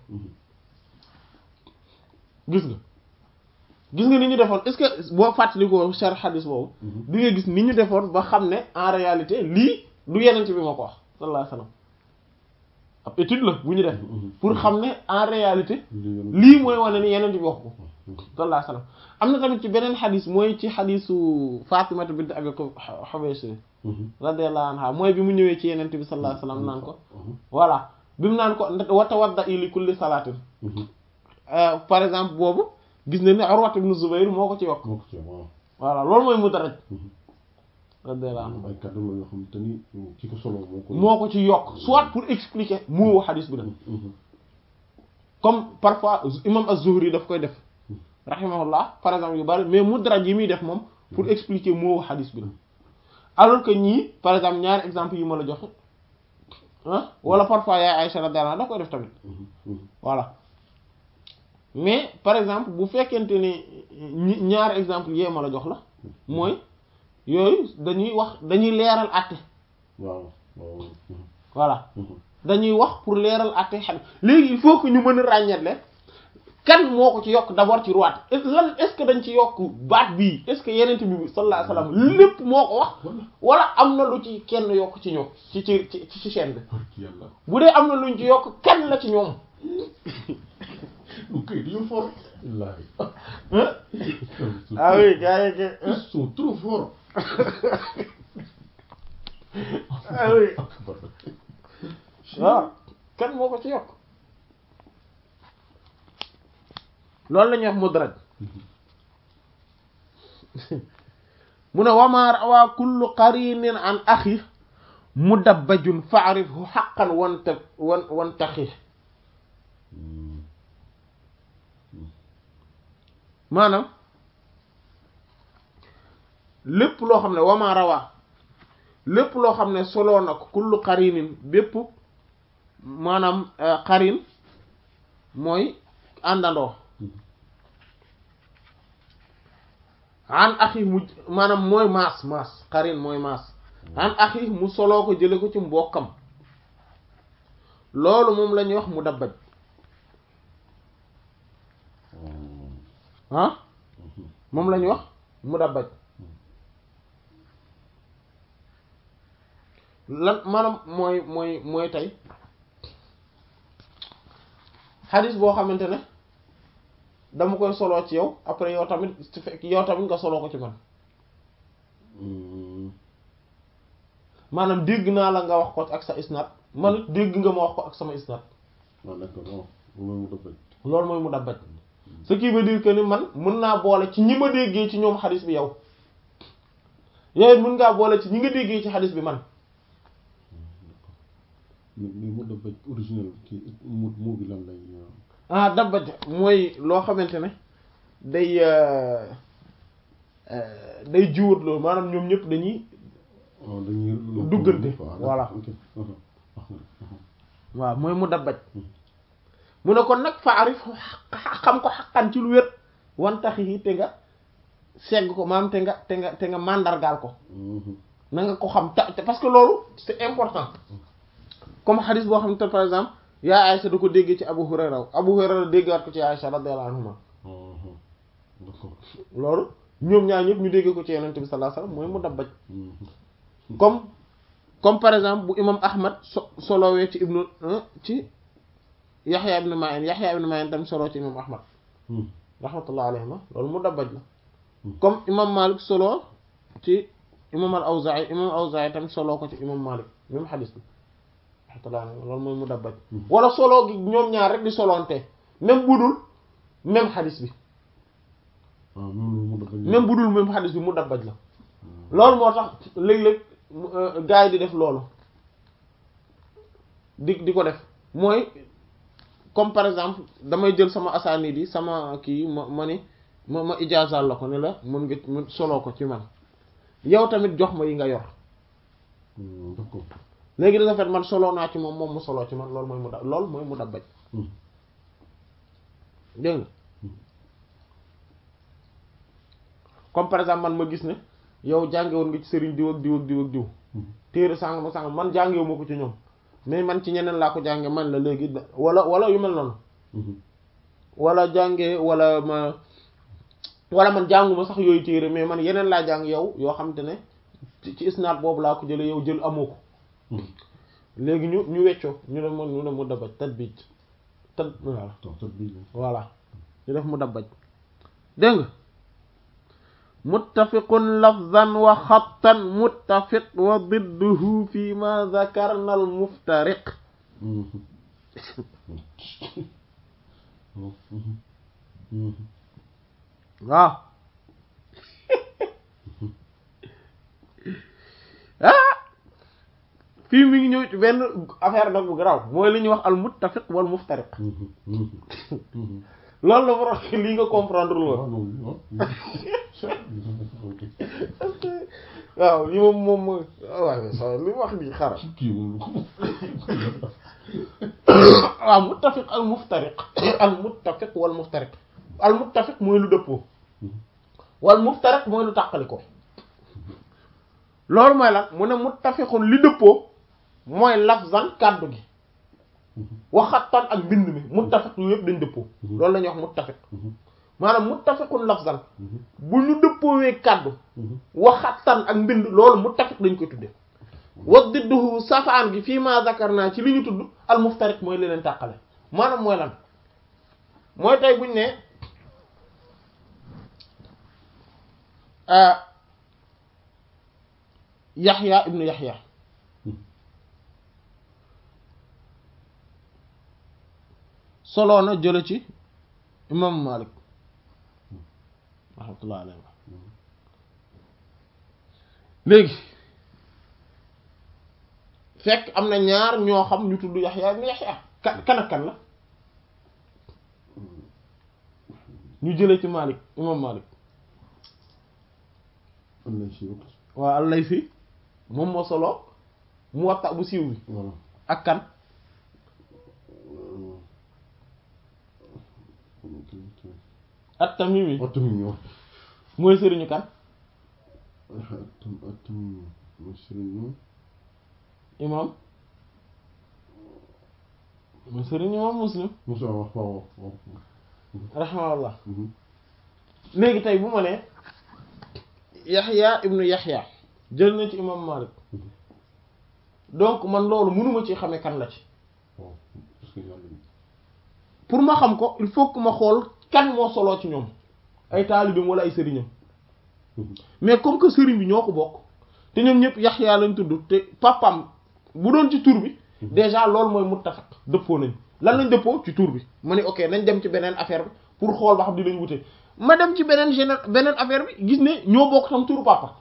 gis nga gis nga ni ñu defoon est-ce que boo fàttalikoo char xadis boobu di nga gis ni ñu defoon ba xam ne en réalité lii du yenent bi ma ko wax sallallahu alayhi wasallam ab étude la bu ñu def pour xam ne en réalité lii mooy wane ni yenent bi wax ko sallallahu alayhi wasallam am na tamit ci beneen xadis mooy ci xadisu Fatimata bint Abi Hubaysh radiyallahu anha mooy bi mu ñëwee ci yenent bi sallallahu alayhi wasallam naan ko voilà bi mu naan ko wa tawadda li kulli salaatin par exemple boobu gis na ne Urwa ibn Zubayr moo ko ci yokk voilà loolu mooy mudraj radiyallahu anhu ay kàddu la yoo xam te ni ki ko solo moo ko moo ko ci yokk soit pour expliquer moo xadis bi nag comme parfois imam az-Zuhri daf koy def rahimahullah par exemple yu bari mais mudraj yi muy def moom pour expliquer moo xadis bi la alors que ñii par exemple ñaari exemple yi ma la joxe ah wala parfois yaay Aïcha radiyallahu anha daf koy def tamit voilà mais par exemple bu fekkente ne ñaari exemple yee ma la jox la mooy yooyu dañuy wax dañuy leeral àtte waaw waaw voilà dañuy wax pour leeral àtte xam léegi il faut que ñu mën a ràññetle kan moo ko ci yokk d'abord ci ruwaat lan est-ce que dañ ci yokk baat bii est-ce que yenent bi sallallahu alayhi wasallam lépp moo ko wax wala am na lu ci kenn yokk ci ñoom ci ci ci ci chaîne bi yàlla bu dee am na luñ ci yokk kan la ci ñoom ok dañoo fort wallaahi ah oui gars yi ils sont trop forts ah oui waaw kan moo ko ci yokk loolu la ñuy wax mudraj mu ne wama rawaa kullu qarinin an axi mudabbajun fa'rifhu haqqan wanta wan wantaxi maanaam lépp loo xam ne wama rawaa lépp loo xam ne soloo na ko kullu qarinin bépp maanaam qarin mooy àndandoo an axi mu maanaam mooy maas maas qarin mooy maas an axi mu soloo ko jële ko ci mbokkam loolu moom la ñuy wax mu dabbaj ah moom la ñuy wax mu dabbaj lan maanaam mooy mooy mooy tey xadis boo xamante ne dama koy soloo ci yow après yow tamit su fekk yow tamit nga soloo ko ci man maanaam dégg naa la nga wax ko ak sa isnad man it dégg nga ma wax ko ak sama isnad waaw d'accord waaw loolu mu dëppale loolu mooy mu dabbaj ce qui veut dire que ni man mën naa boole ci ñi ma déggee ci ñoom xadis bi yow yow it mën ngaa boole ci ñi nga déggee ci xadis bi man mais mais mu dëppale original kii mu moo bi lan lay ah dabbaj mooy loo xamante ne day euh, day jiwat loolu maanaam ñoom ñëpp dañuy waaw dañuy Duggante, voilà. waaw mooy mu dabbaj mu ne kon nag faarif xam ko xaqan ci lu wér wantax yi te nga segg ko maanaam te nga te nga te nga màndargaal ko na nga ko xam ta te- parce que loolu c'est important comme xadis boo xam ne par exemple yaa Aïcha da ko déggee ci Abu Hurayra Abu Hurayra déggaat ko ci Aïcha radiyallahu anhuma d'accord loolu ñoom ñaar ñëpp ñu déggee ko ci Yonent bi sallallahu alayhi wasallam mooy mu dabbaj comme comme par exemple bu imam Ahmad so solowee ci ibnu ci Yaxya ibn Ma'in Yaxya ibn Ma'in tam solo ci imam Ahmad rahmatullah alayhima loolu mu dabbaj la comme imam Malik solo ci imam al Awza'i imam Awza'i tam solo ko ci imam Malik même xadis bi rahmatullah alayhima loolu mooy mu dabbaj wala solo gi ñoom ñaar rek di solonte même budul même xadis bi waaw même mu dafa même budul même xadis bi mu dabbaj la loolu moo tax léeg-léeg gars yi di def loolu di di ko def mooy comme par exemple damay jël sama asaanid yi sama kii ma ma ni ma ma ijaazal la ko ne la mën nga mën soloo ko ci man yow tamit jox ma yi nga yor d'accord léegi da nga fet man soloo naa ci moom moom mu soloo ci man loolu mooy mu da loolu mooy mu dabbaj dégg nga comme par exemple man ma gis ne yow jànge woon nga ci sëriñ diw ak diw ak diw ak diw téere sàng ma sàng man jàngewu ma ko ci ñoom mais man ci ñeneen laa ko jànge man la léegi da- wala wala yu mel noonu wala jànge wala ma wala man jànguma sax yooyu téere mais man yeneen laa jàng yow yoo xam te ne ci ci isnaad boobu laa ko jële yow jël amoo ko léegi ñu ñu weccoo ñu ne mu ñu ne mu dabaj tat biij tat voilà tax tat bi voilà ñu def mu dabbaj dégg nga muttafiqun lafzan wa xattan muttafiq wa didduhu fi ma zakarna al muftariq waaw ah fii mi ngi ñëw ci benn affaire nag bu garaaw mooy li ñuy wax al muttafiq wal muftariq loolu la war a lii nga comprendre lu woon waaw li moom moom mooy waaw sa li wax nii xara kii moom waaw muttafiq al muftariq al muttafiq wal muftariq al muttafiq mooy lu dëppoo wal muftariq mooy lu tàqali ko loolu mooy lan mu ne muttafiqun li dëppoo mooy lafzan kàddu gi waxattan ak mbind mi muttafiq yu yëpp dañ dëppoo loolu la ñuy wax muttafiq maanaam muttafiqun lafzan bu ñu dëppoowee kàddu waxattan ak mbind loolu muttafiq dañ koy tudde wa didduhu safaan gi fii ma zakarna ci li ñu tudd al muftariq mooy li leen tàqale maanaam mooy lan mooy tey buñ ne yaxya ibnu yaxya soloo na jële ci imam malik rahmatullah alayhi léegi fekk am na ñaar ñoo xam ñu tudd yaxya ibnu yaxya kan kan ak kan la ñu jële ci malik imam malik waa al-Laythi moom moo solo Muwatta bu siiw bi voilà ak kan at-Tamimi at-Tamimi wax mooy sëriñu kan at-Tamimi mooy sëriñu imam mooy sëriñu imam Muslim Musa wax waaw waaw rahimahullah léegi tey bu ma nee Yaxya ibnu Yaxya jël na ci imam Malik donc man loolu mënuma ci xamee kan la ci waaw parce que yàlla pour ma xam ko il faut que ma xool kan moo soloo ci ñoom ay taalibeem wala ay sëriñam mais comme que sëriñ bi ñoo ko bokk te ñoom ñëpp Yaxya lañ tudd te papam bu doon ci tur bi déjà loolu mooy muttafaq dëppoo nañ lan lañ dëppoo ci tur bi ma ne ok nañ dem ci beneen affaire bi pour xool ba xam dinañ wute ma dem ci beneen géné beneen affaire bi gis ne ñoo bokk tam turu papa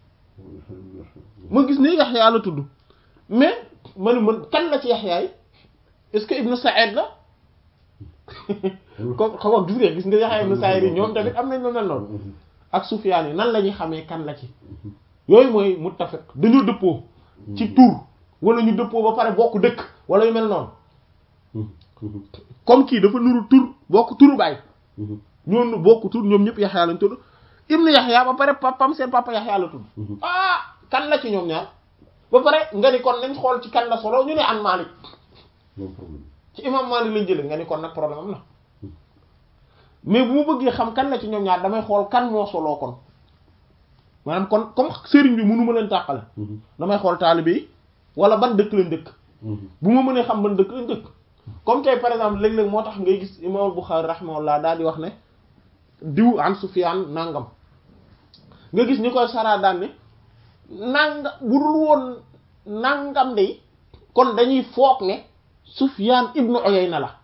ma gis ne Yaxya la tudd mais ma ne man kan la ci Yaxya yi est-ce que Ibnu Sa'id la comme xam nga gis nga gis nga Yaxya ibnu Sa'id yi ñoom tamit am nañ lu mel noonu ak Sufyaan yi nan la ñuy xamee kan la ci yooyu mooy muttafiq dañoo dëppoo ci tur wala ñu dëppoo ba pare bokk dëkk wala yu mel noonu comme kii dafa nuru tur bokk turu baay ñoonu bokk tur ñoom ñëpp Yaxya lañ tudd ibnu Yaxya ba pare papam seen papa Yaxya la tudd ah kan la ci ñoom ñaar ba pare nga ni kon nañ xool ci kan la solo ñu ne an Malik moom problème ci imam Malik lañ jëlee nga ni kon nag problème am na mais bu ma bëggee xam kan la ci ñoom ñaar damay xool kan moo soloo kon maanaam kon comme sëriñ bi mënu ma leen tàqale damay xool taalibe yi wala ban dëkk lañ dëkk bu ma mënee xam ban dëkk lañ dëkk comme tey par exemple léeg-léeg moo tax ngay gis imam Bukhari rahimahullah daal di wax ne diw an Sufyaan nangam nga gis ñu koy saraa daan ne nanga bu dul woon nangam de kon dañuy foog ne Sufyaan ibnu Uyayna la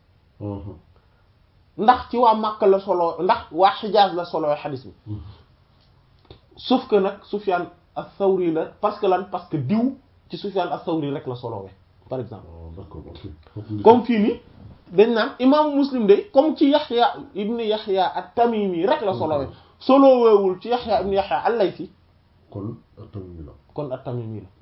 ndax ci waa Makka la solo ndax waa Xijaaz la solo xadis bi sauf que nag Sufyaan as-Sawri la parce que lan parce que diw ci Sufyaan as-Sawri rek la solowee par exemple d'accord comme fii nii dañ naan imaamu Muslim de comme ci Yaxya ibnu Yaxya at-Tamimi rek la solowee soloweewul ci Yaxya ibnu Yaxya al-Laythi kon tamit la kon at-Tamimi la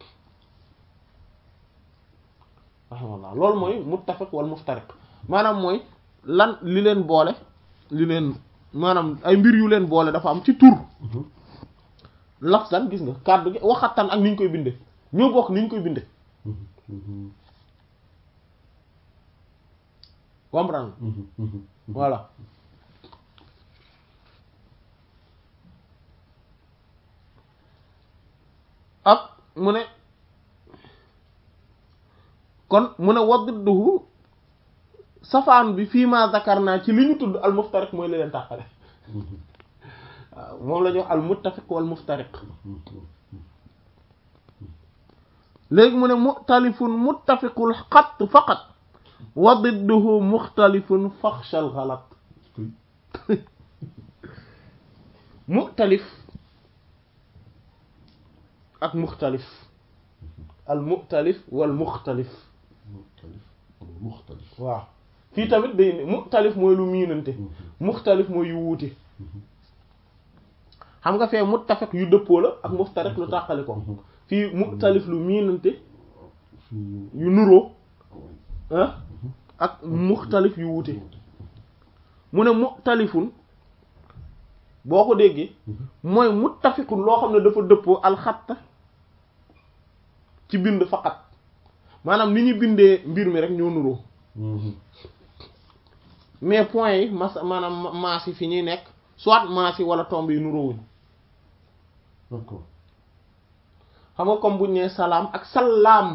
rahimahullah loolu mooy muttafiq wal muftariq maanaam mooy lan li leen boole li leen maanaam ay mbir yu leen boole dafa am ci tur lafzan gis nga kàddu gi waxatan ak ni ñu koy binde ñoo bokk ni ñu koy binde comprendre voilà ak mu ne kon mu ne waddduhu safaan bi fii ma zakar naa ci li ñu tudd al muftariq mooy li leen tàqale waaw moom la ñuy wax al muttafiq wal muftariq léegi mu ne muxtalifun muttafiqul xatt faqat wa didduhu muxtalifun faxshal xalat muxtalif ak muxtalif al muxtalif wal muxtalif muxtalif wala muxtalif waaw fii tamit day ne muxtalif mooy lu miinante muxtalif mooy yu wuute xam nga fee muttafiq yu dëppoo la ak muftariq lu tàqali ko fii muxtalif lu miinante fii yu nuroo ah ak muxtalif yu wuute mu ne muxtalifun boo ko déggee mooy muttafiqun loo xam ne dafa dëppoo alxatta ci bind faqat maanaam ni ñu bindee mbir mi rek ñoo nuroo mais point yi mas maanaam maas yi fi ñuy nekk soit maas yi wala tomb yi nuroowuñ d'accord xam nga comme buñ nee salaam ak salaam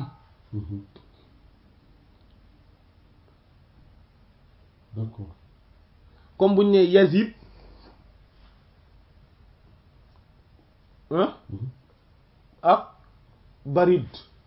d'accord comme buñ nee yazid ah ak barid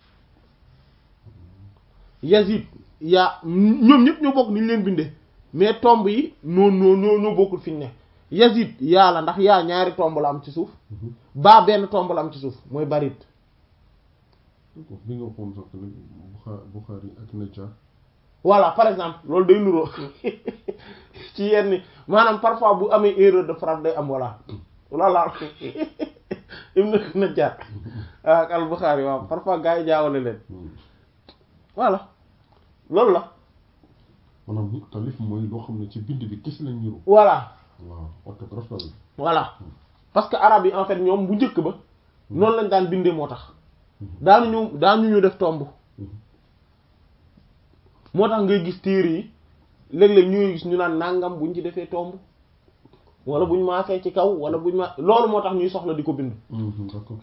yazid yaa ñoom ñëpp ñoo bokk ni ñu leen bindee mais tomb yi noo noo noo ñoo bokkul fi ñu ne yazid yaa la ndax yaa ñaari tomb la am ci suuf baa benn tomb la am ci suuf mooy barid d'accord bi nga waxoon sax ne Buxaari Buxaari ak Najjar voilà par exemple loolu day nuroo ci yenn maanaam parfois bu amee erreur de frappe day am voilà voilà Ibn Najjar ak al-Bukhari waaw parfois gars yi jaawale leen voilà loolu la maanaam muxtalif mooy loo xam ne ci bind bi gis lañ niru voilà waaw orthographe la voilà parce que arabe yi en fait ñoom bu njëkk ba noonu lañ daan bindee moo tax daanu ñu daanu ñu def tomb moo tax ngay gis téere yi léeg-léeg ñuy gis ñu naan nangam buñ ci defee tomb wala buñ maasee ci kaw wala buñ ma loolu moo tax ñuy soxla di ko bind d'accord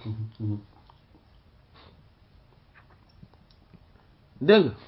dégg nga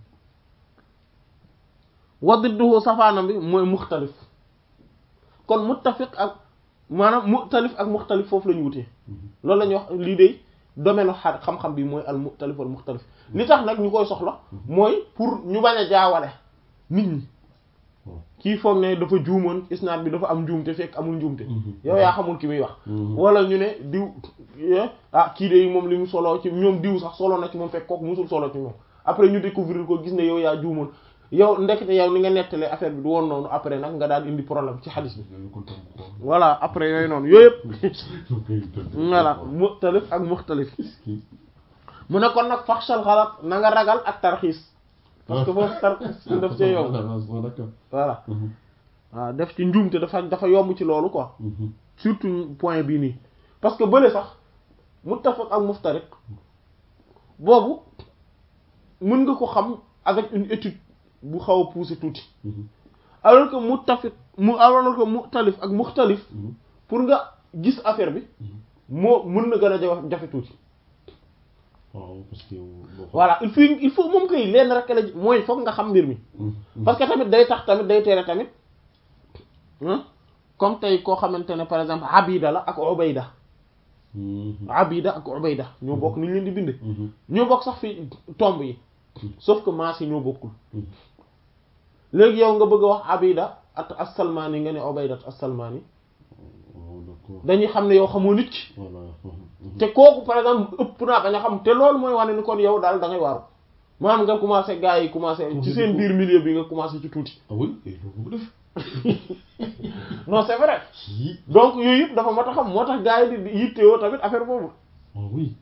wadidduhu safaanam bi mooy muxtalif kon muttafiq ak maanaam muxtalif ak muxtalif foofu la ñu wutee loolu la ñuy wax lii de domaine xa xam-xam bi mooy al muxtalif wal muxtalif li tax nag ñu koy soxla mooy pour ñu bañ a jaawale nit ñi kii foog ne dafa juumoon isnaad bi dafa am njuumte fekk amul njuumte yow yaa xamul ki muy wax wala ñu ne diw ah kii de moom li mu solo ci ñoom diw sax solo na ci moom fekk kooku musul solo ci moom après ñu découvrir ko gis ne yow yaa juumoon yow ndekete yow ni nga nettalee affaire bi du woon noonu après nag nga daal indi problème ci xadis bi dañu ko tam ko voilà après yooyu noonu yooyu yëpp koy tëdd voilà muxtalif ak muxtalif mu ne kon nag faxsal xalat na nga ragal ak tarxiis parce que foofu tarxiis daf cee yomb d'accord voilà waaw def ci njuumte dafa dafa yomb ci loolu quoi surtout point bii nii parce que bële sax muttafaq ak muftariq boobu mën nga ko xam avec une étude bu xaw a poussé tuuti alors que muttafiq mu alors que muxtalif ak muxtalif pour nga gis affaire bi moo mën na gën a jafe jafe tuuti waaw parce que boo voilà il faut il faut moom koy lenn rek la mooy foog nga xam mbir mi parce que tamit day tax tamit day tere tamit hein comme tey koo xamante ne par exemple abida la ak ubayda abida ak ubayda ñoo bokk ni ñu leen di binde ñoo bokk sax fi tomb yi sauf que maas yi ñoo bokkul léegi yow nga bëgg a wax abida at as-salmani nga ne ubayda as-salmani d'accord dañuy xam ne yow xamoo nit ki voilà te kooku par exemple ëpp naa bañ a xam te loolu mooy wane ni kon yow daal da ngay waaru maanaam nga commencé gars yi commencé ci seen biir milieu bi nga commencé ci tuuti ah oui et loolu ko def non c'est vrai yii donc yooyu yëpp dafa mat a xam moo tax gars yi di yittewoo tamit affaire boobu ah oui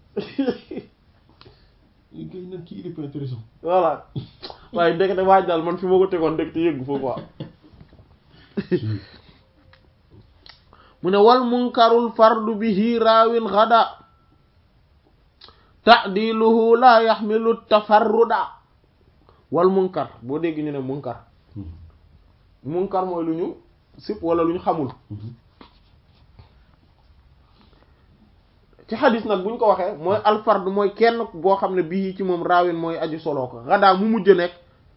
gay nag kii il est pas intéressant voilà waaye ndekete waaj daal man fi ma ko tegoon ndekete yëggu fa quoi mu ne wal munkarul fardu bihi raawin gada ta'diluhu la yaxmilu tafarruda wal munkar boo dégg ñu ne munkar munkar mooy lu ñu sip wala lu ñu xamul ci xadis nag bu ñu ko waxee mooy alfard mooy kenn boo xam ne bii ci moom raawin mooy aju soloo ko xadaa mu mujj nekk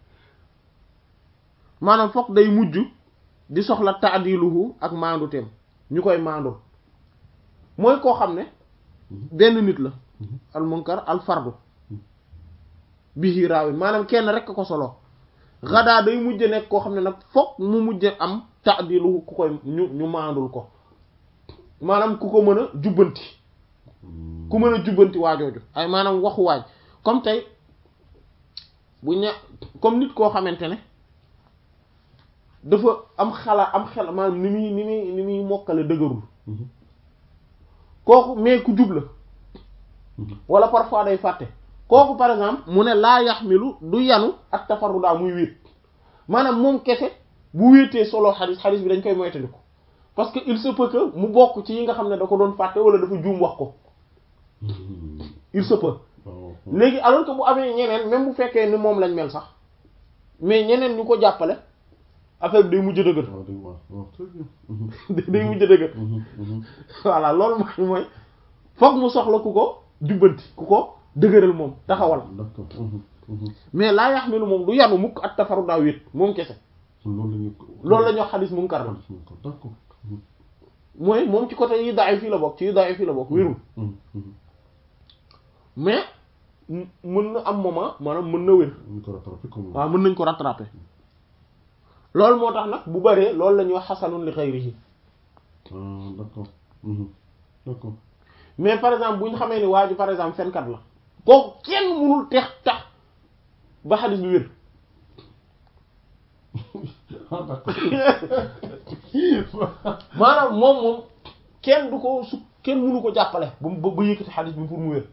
maanaam foog day mujj di soxla taadiluhu ak maanduteem ñu koy maandul mooy koo xam ne benn nit la al munkar al fardu bihi raawin maanaam kenn rek ko solo xadaa day mujj nekk koo xam ne nag foog mu mujj am taadiluhu ku koy ñu ñu maandul ko maanaam ku ko mën a jubbanti ku mën a jubbanti waajooju ay maanaam waxu waaj comme tey bu ña comme nit koo xamante ne dafa am xala am xel maanaam ni muy ni muy ni muy mokkale dëgërul kooku mais ku jub la wala parfois day fàtte kooku par exemple mu ne laa yaxmilu du yanu ak tafarrudaa muy wéet maanaam moom kese bu wéetee solo xadis xadis bi dañ koy moytandiku parce que il se peut que mu bokk ci yi nga xam ne da ko doon fàtte wala dafa juum wax ko il se peut léegi alors que bu amee ñeneen même bu fekkee ni moom lañ mel sax mais ñeneen ñu ko jàppale affaire bi day mujj dëgër waaw dëgg waaw waaw très bien day mujj dëgër voilà loolu mooy mooy foog mu soxla ku ko jubbanti ku ko dëgëral moom taxawal d'accord mais laa yaxmilu moom du yanu mukk at tafaru daa wéet moom kese loolu la ñu loolu la ñuy wax xadis munkar la d'accord mooy moom ci côté yi daay fii la bokk ci yi daay fii la bokk wérul mais mën na am moment maanaam mën na wér ñu ko rattrapé comme waaw mën nañ ko rattraper loolu moo tax nag bu bëree loolu la ñuy wax xasanun li xayrihi ah d'accord d'accord mais par exemple bu ñu xamee ni waa ji par exemple fenkat la kooku kenn mënul tex tax ba xadis bi wér ah d'accord maanaam moom moom kenn du ko su kenn mënu ko jàppale ba ba ba yëkkati xadis bi pour mu wér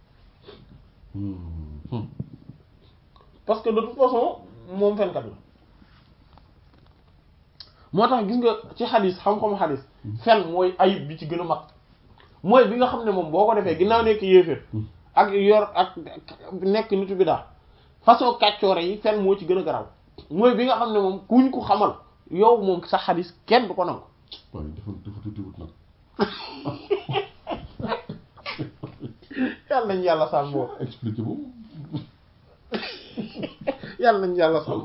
parce que de toute façon moom fenkat la moo tax gis nga ci xadis xam-xamu xadis fen mooy ayib bi ci gën a mag mooy bi nga xam ne moom boo ko defee ginnaaw nekk yéeféer ak yor ak nekk nitu bi daal façon kàccoore yi fen moo ci gën a garaw mooy bi nga xam ne moom kuñ ko xamal yow moom sa xadis kenn du ko nangu waaye dafa dafa tuuti wut nag yàlla nañ yàlla sàmm boobu expliqué boobu yàlla nañ yàlla sàmm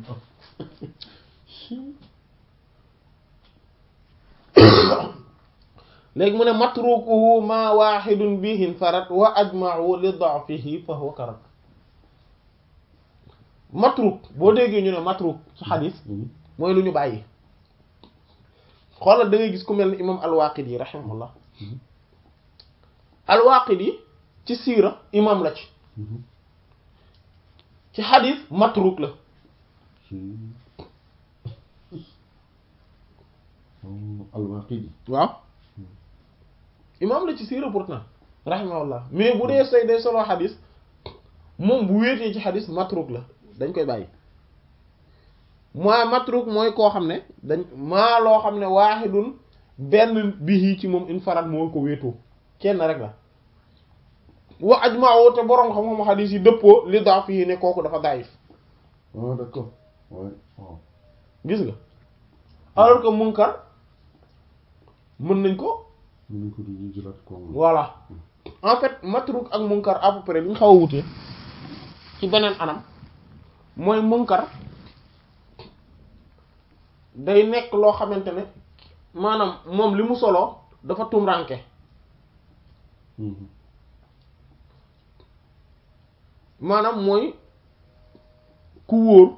léegi mu ne matrukuhu ma wahidun bihin farat wa ajma'u li da'fihi fa huwa karat matruk boo déggee ñu ne matruk ci xadis mooy lu ñu bàyyi xoolal da ngay gis ku mel ni imam al-Waqidi rahimahullah al-Waqidi ci siira imam la ci ci xadis matruk la ci al-Waaqidi waaw imam la ci siira pourtant rahimahullah mais bu dee say day solo xadis moom bu wéetee ci xadis matruk la dañ koy bàyyi maa matruk mooy koo xam ne dañ maa loo xam ne waaxidun benn bihi ci moom infarat moo ko wéetoo kenn rek la wa ajma'u te boroom xam-xam xadis yi dëppoo li daa fii ne kooku dafa daif ah d'accord ouais waaw gis nga alors que munkar mën nañ ko mën nañ ko di jëlaat ko voilà en fait matruk ak munkar à peu près li ñu xaw a wutee ci beneen anam mooy munkar day nekk loo xamante ne maanaam moom li mu solo dafa tumranke maanaam mooy ku wóor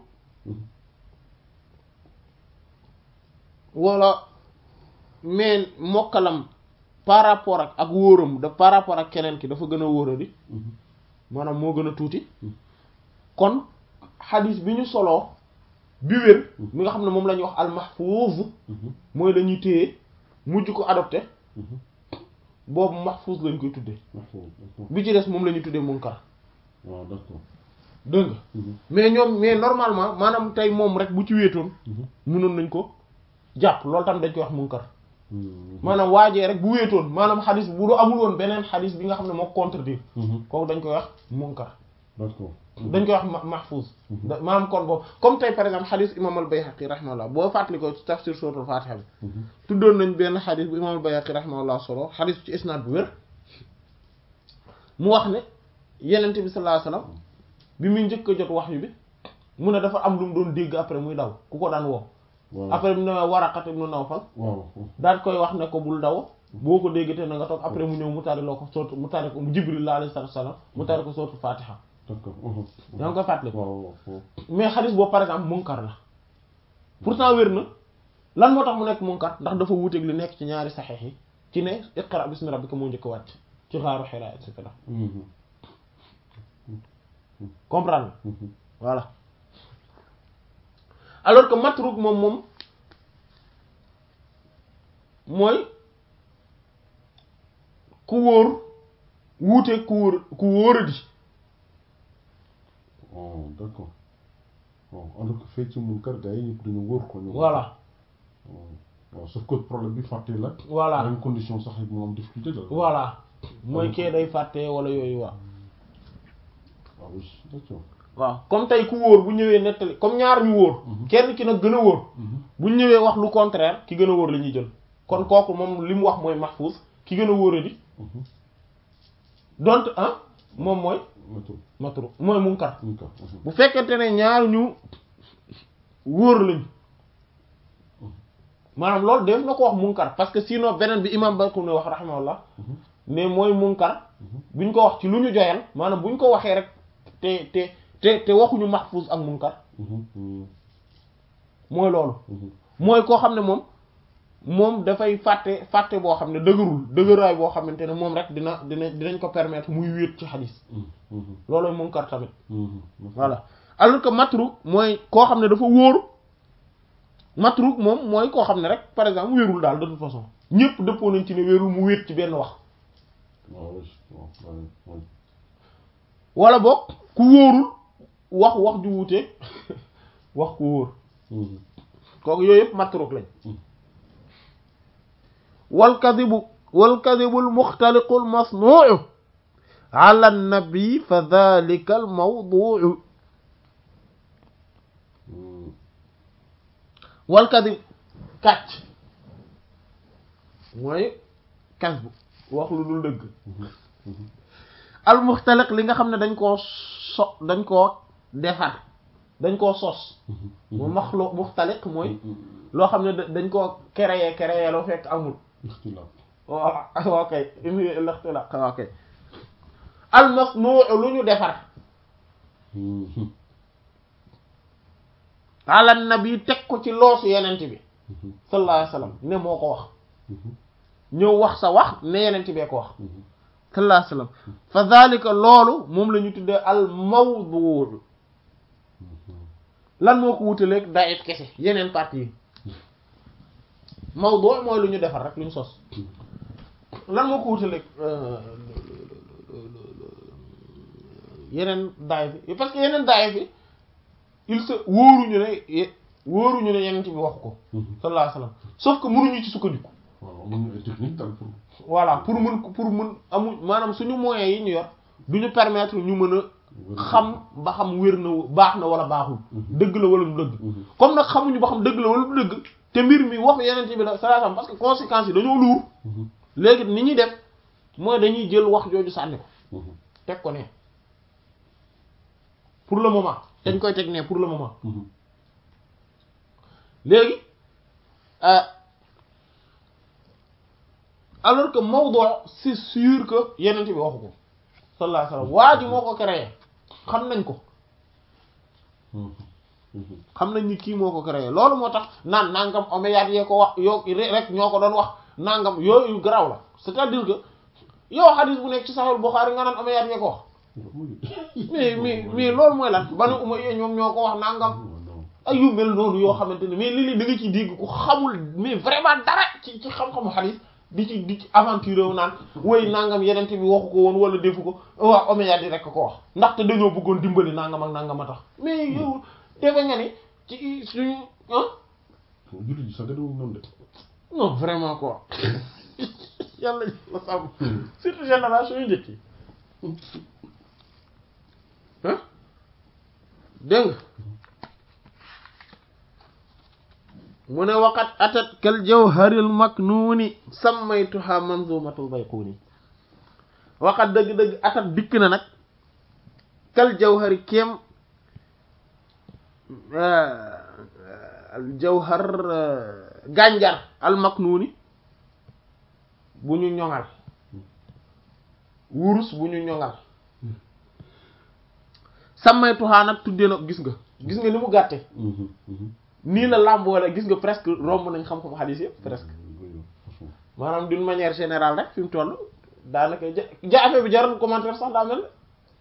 wala mais mokkalam par rapport ak ak wóoram da par rapport ak keneen ki dafa gën a wóoradi maanaam moo gën a tuuti kon xadis bi ñu soloo bi wér mi nga xam ne moom la ñuy wax al-mahfuz mooy la ñuy téye mujj ko adopté boobu mahfuz lañ koy tuddee bi ci des moom la ñuy tuddee munkar waaw d'accord dégg nga mais ñoom mais normalement maanaam tey moom rek bu ci wéetoon mënoon nañ ko jàpp loolu tam dañ koy wax munkar maanaam waajee rek bu wéetoon maanaam xadis bu du amul woon beneen xadis bi nga xam ne moo contredire kooku dañ koy wax munkar d'accord dañ koy wax ma- mahfuz maanaam kon boobu comme tey par exemple xadis imam al-Bayhaqi rahimahullah boo fàttali ko ci tafsir suratul fatiha bi tuddoon nañ benn xadis bu imam al-Bayhaqi rahimahullah solo xadis ci isnaad bu wér mu wax ne yenente bi sallallahu alayhi wasallam bi muy njëkk a jot wahyu bi mu ne dafa am lu mu doon dégg après muy daw ku ko daan woo waaw après mu ne Waraqat ibn Nawfal waaw daal koy wax ne ko bul daw boo ko dégg te na nga toog après mu ñëw mu tari loo ko soot mu tari ko mu Jibril la alayhi salaatu wasallam mu tari ko sootu Fatiha d'accord yaa ngi koy fàttali ko waaw waaw mais xadis boobu par exemple munkar la pourtant wér na lan moo tax mu nekk munkar ndax dafa wuuteeg li nekk ci ñaari saxeex yi ci ne iqra bismi rabbika moo njëkk a wàcc ci xaaru Hira et cetera comprendre voilà alors que matruk moom moom mooy ku wóor wuuteeg ku wóor ku wóoradi oh d'accord bon alors que fee ci munkar gars yi ñëpp dañu wóor ko ñu voilà waaw sauf que problème bi fàtte la voilà même condition sax it mu am difficulté la voilà mooy kee day fàtte wala yooyu waaw waaw oui d'accord waaw comme tey ku wóor bu ñëwee nettali comme ñaar ñu wóor kenn ki nag gën a wóor bu ñu ñëwee wax lu contraire ki gën a wóor la ñuy jël kon kooku moom li mu wax mooy mahfuz ki gën a wóoradi donte ah moom mooy matul matru mooy munkar munkar bu fekkente ne ñaar ñu wóor lañ maanaam loolu def na ko wax munkar parce que sinon beneen bi imam Bakr ne wax rahimahullah ne mooy munkar buñ ko wax ci lu ñu joyal maanaam buñ ko waxee rek te te te te waxuñu mahfuz ak munkar mooy loolu mooy koo xam ne moom moom dafay fàtte fàtte boo xam ne dëgërul dëgëraay boo xamante ne moom rek dina dina dinañ ko permettre muy wéet ci xadis loolooy munkar tamit voilà alors que matruk mooy koo xam ne dafa wóor matruk moom mooy koo xam ne rek par exemple wéerul daal de toute façon ñëpp dëppoo nañ ci ne wéerul mu wéet ci benn wax waaw waaw waaw wala boog ku wóorul wax wax ju wuute wax ku wóor kooku yooyu yëpp matruk lañ wal kadibu wal kadibul muxtaliqul masnu'u ala nabi fa dhalika al mawdu'u wal kadib kàcc mooy kas bu wax lu dul dëgg al muxtaliq li nga xam ne dañ koo so dañ koo defar dañ koo sos mu maxlu muxtaliq mooy loo xam ne dañ koo créer créer loo fekk amul ixtilaaf waaw ok indi lixtilaq ok al masnuu lu ñu defar ala nabi teg ko ci loosu yenent bi sallallahu alayhi wasallam ne moo ko wax ñëw wax sa wax ne yenent bee ko wax sallallahu alayhi wasallam fa dhalika loolu moom la ñu tuddee al mawdu lan moo ko wutaleeg daif kese yeneen parties yi mawdu mooy lu ñu defar rek lu ñu sos lan moo ko wutaleeg yeneen daif yi parce que yeneen daif yi il se wóoruñu ne wóoruñu ne yeneen bi waxu ko sallallahu alayhi wasallam sauf que mënuñu ci sukkandiku waaw mën nga ay technique daal pour voilà pour mën pour mën amu maanaam suñu moyens yi ñu yor du ñu permettre ñu mën a xam ba xam wér na baax na wala baaxul dëgg la wala du dëgg comme nag xamuñu ba xam dëgg la wala du dëgg te mbir mi wax yeneen bi la sallallahu alayhi wasallam parce que conséquences yi dañoo luur léegi ni ñuy def mooy dañuy jël wax jooju sànni ko teg ko ne pour le moment dañ koy teg ne pour le moment léegi alors que mawdu c'est sûr que yeneen bi waxu ko sallallahu alayhi wasallam waa ji moo ko créé xam nañ ko xam nañ ni kii moo ko créé loolu moo tax naan nangam omeyyades yee ko wax yoo rek ñoo ko doon wax nangam yooyu garaaw la c'est-à-dire que yow hadith bu nekk ci Sahih Bukhari nga naan omeyyades yee ko wax mais mais mais loolu mooy lan Banu Umayya ñoom ñoo ko wax nangam ay yu mel noonu yoo xamante ne mais lii da nga ciy dégg ku xamul mais vraiment dara ci ci xam-xamu hadith di ci di ci aventure wu naan woy nangam yenente bi waxu ko woon wala defu ko waaw omeyyades yi rek ko wax ndaxte dañoo bëggoon dimbali nangam ak nangam a tax mais yow defe nga ni ci suñu ah jullit ji sax da doon noonu de non vraiment quoi yàlla la sàmm surtout génération yu njëkk yi ah dégg nga mu ne waqat atat kal jawharil maknuni sammaytuha manzumatul bayquni waqat dëgg-dëgg atat dikk na nag kal jawhari kéem al jawhar gànjar al maknuni bu ñu ñoŋal wurus bu ñu ñoŋal sammaytuha nag tuddee na gis nga gis nga ni mu gàtte nii la làmboole gis nga presque romb nañ xam-xam xadiis yëpp presque maanaam d'une manière générale rek fi mu toll daanaka ja ja affaire bi jaral commentaire sax daa mel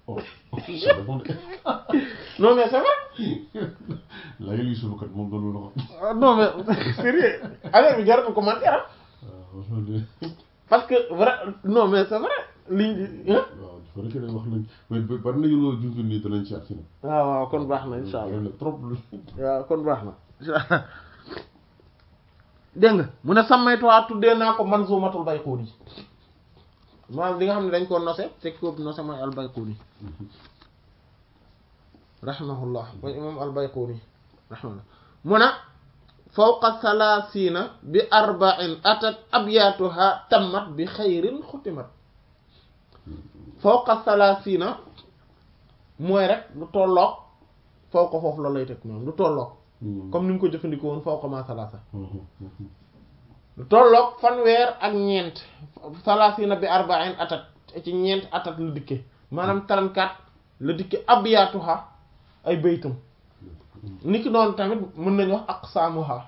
non mais c'est vrai laa yële yu suuf kat moom doon na ko. non mais sérieux affaire bi jaral commentaire parce que vrai non mais c'est vrai liñ waaw dafa rek wax nañ mais bari na yu junj nii danañ ci agsi na. waaw waaw kon baax na insha allah na trop lu. waaw kon baax na insha allah dégg nga mu ne sàmmaytuwaa tuddee naa ko manzumatul bayquni maanaam li nga xam ne dañ koo nose te ko nose mooy al bayquni rahimahullah mooy imam al bayquni rahimahullah mu ne fawqa salaasina bi arba'in atat abyatuha tammat bi xayrin xutimat fawqa salaasina mooy rek lu tolloog fawqa foofu la lay teg moom lu tolloog comme ni mu ko jëfandikoo woon fawqa ma salaasa lu tolloog fanweer ak ñeent salaasina bi arba'in atat ci ñeent atat la dikke maanaam 34 la dikke abyatuha ay baytam niki noonu tamit mën nañu wax aqsaamuha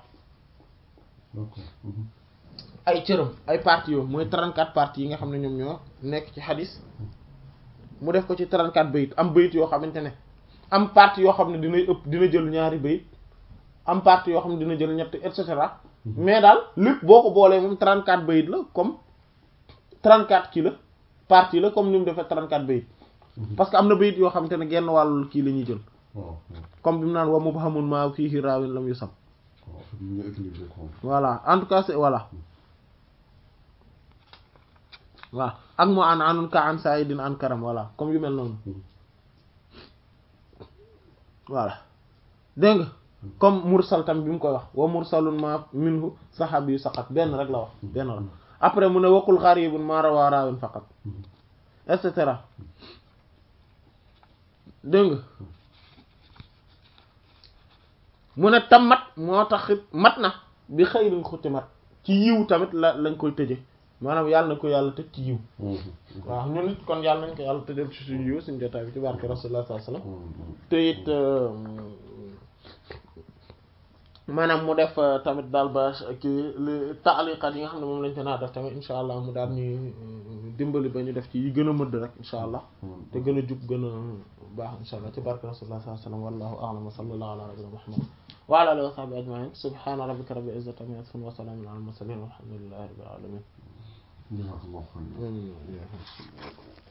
ay cëram ay parties yoo mooy 34 parties yi nga xam ne ñoom ñoo nekk ci xadis mu def ko ci 34 bayit am bayit yoo xamante ne am partie yoo xam ne dinay ëpp dina jël ñaari bayit am partie yoo xam ne dina jël ñett et cetera mais daal lépp boo ko boolee moom 34 bayit la comme 34 kii la partie la comme ni mu defee 34 bayit parce que am na bayit yoo xamante ne genn wàllu kii la ñuy jël comme bi mu naan wa mubhamun ma fihi raawin lam yusam voilà en tout cas c'est voilà waaw ak moo an anun ka an saidin an karam voilà comme yu mel noonu voilà dégg nga comme mursal tam bi mu koy wax wa mursalun ma minhu sahabi yu saqat benn rek la wax benn la après mu ne waqul gharibun ma rawa raawin faqat et cetera dégg nga mu ne tammat moo taxit mat na bi xëyrin xutimat ci yiw tamit la lañ koy tëje maanaam yàlla na ko yàlla tëj ci yiw waaw ñun nit kon yàlla nañ ko yàlla tëjal ci suñu yiw suñu jotaay bi ci barke rasulullah sallallahu alayhi wasallam te it maanaam mu def tamit daal ba kii li taaliqat yi nga xam ne moom lañ ko naa def tamit insha allah mu daal ñuy dimbali ba ñu def ci yi gën a mëdd rek insha allah te gën a jub gën a baax insha allah ci barke rasulullah sallallahu alayhi wa sallam wallahu a'lam wa sallallahu ala nabiyyina muhammad wa ala alihi wa sahbihi ajma'in subhana rabbika rabbil izzati amma yasifun wa salamun ala al mursalin walhamdulillahi rabbil alamin jazakallahu khairan Mm, yeah.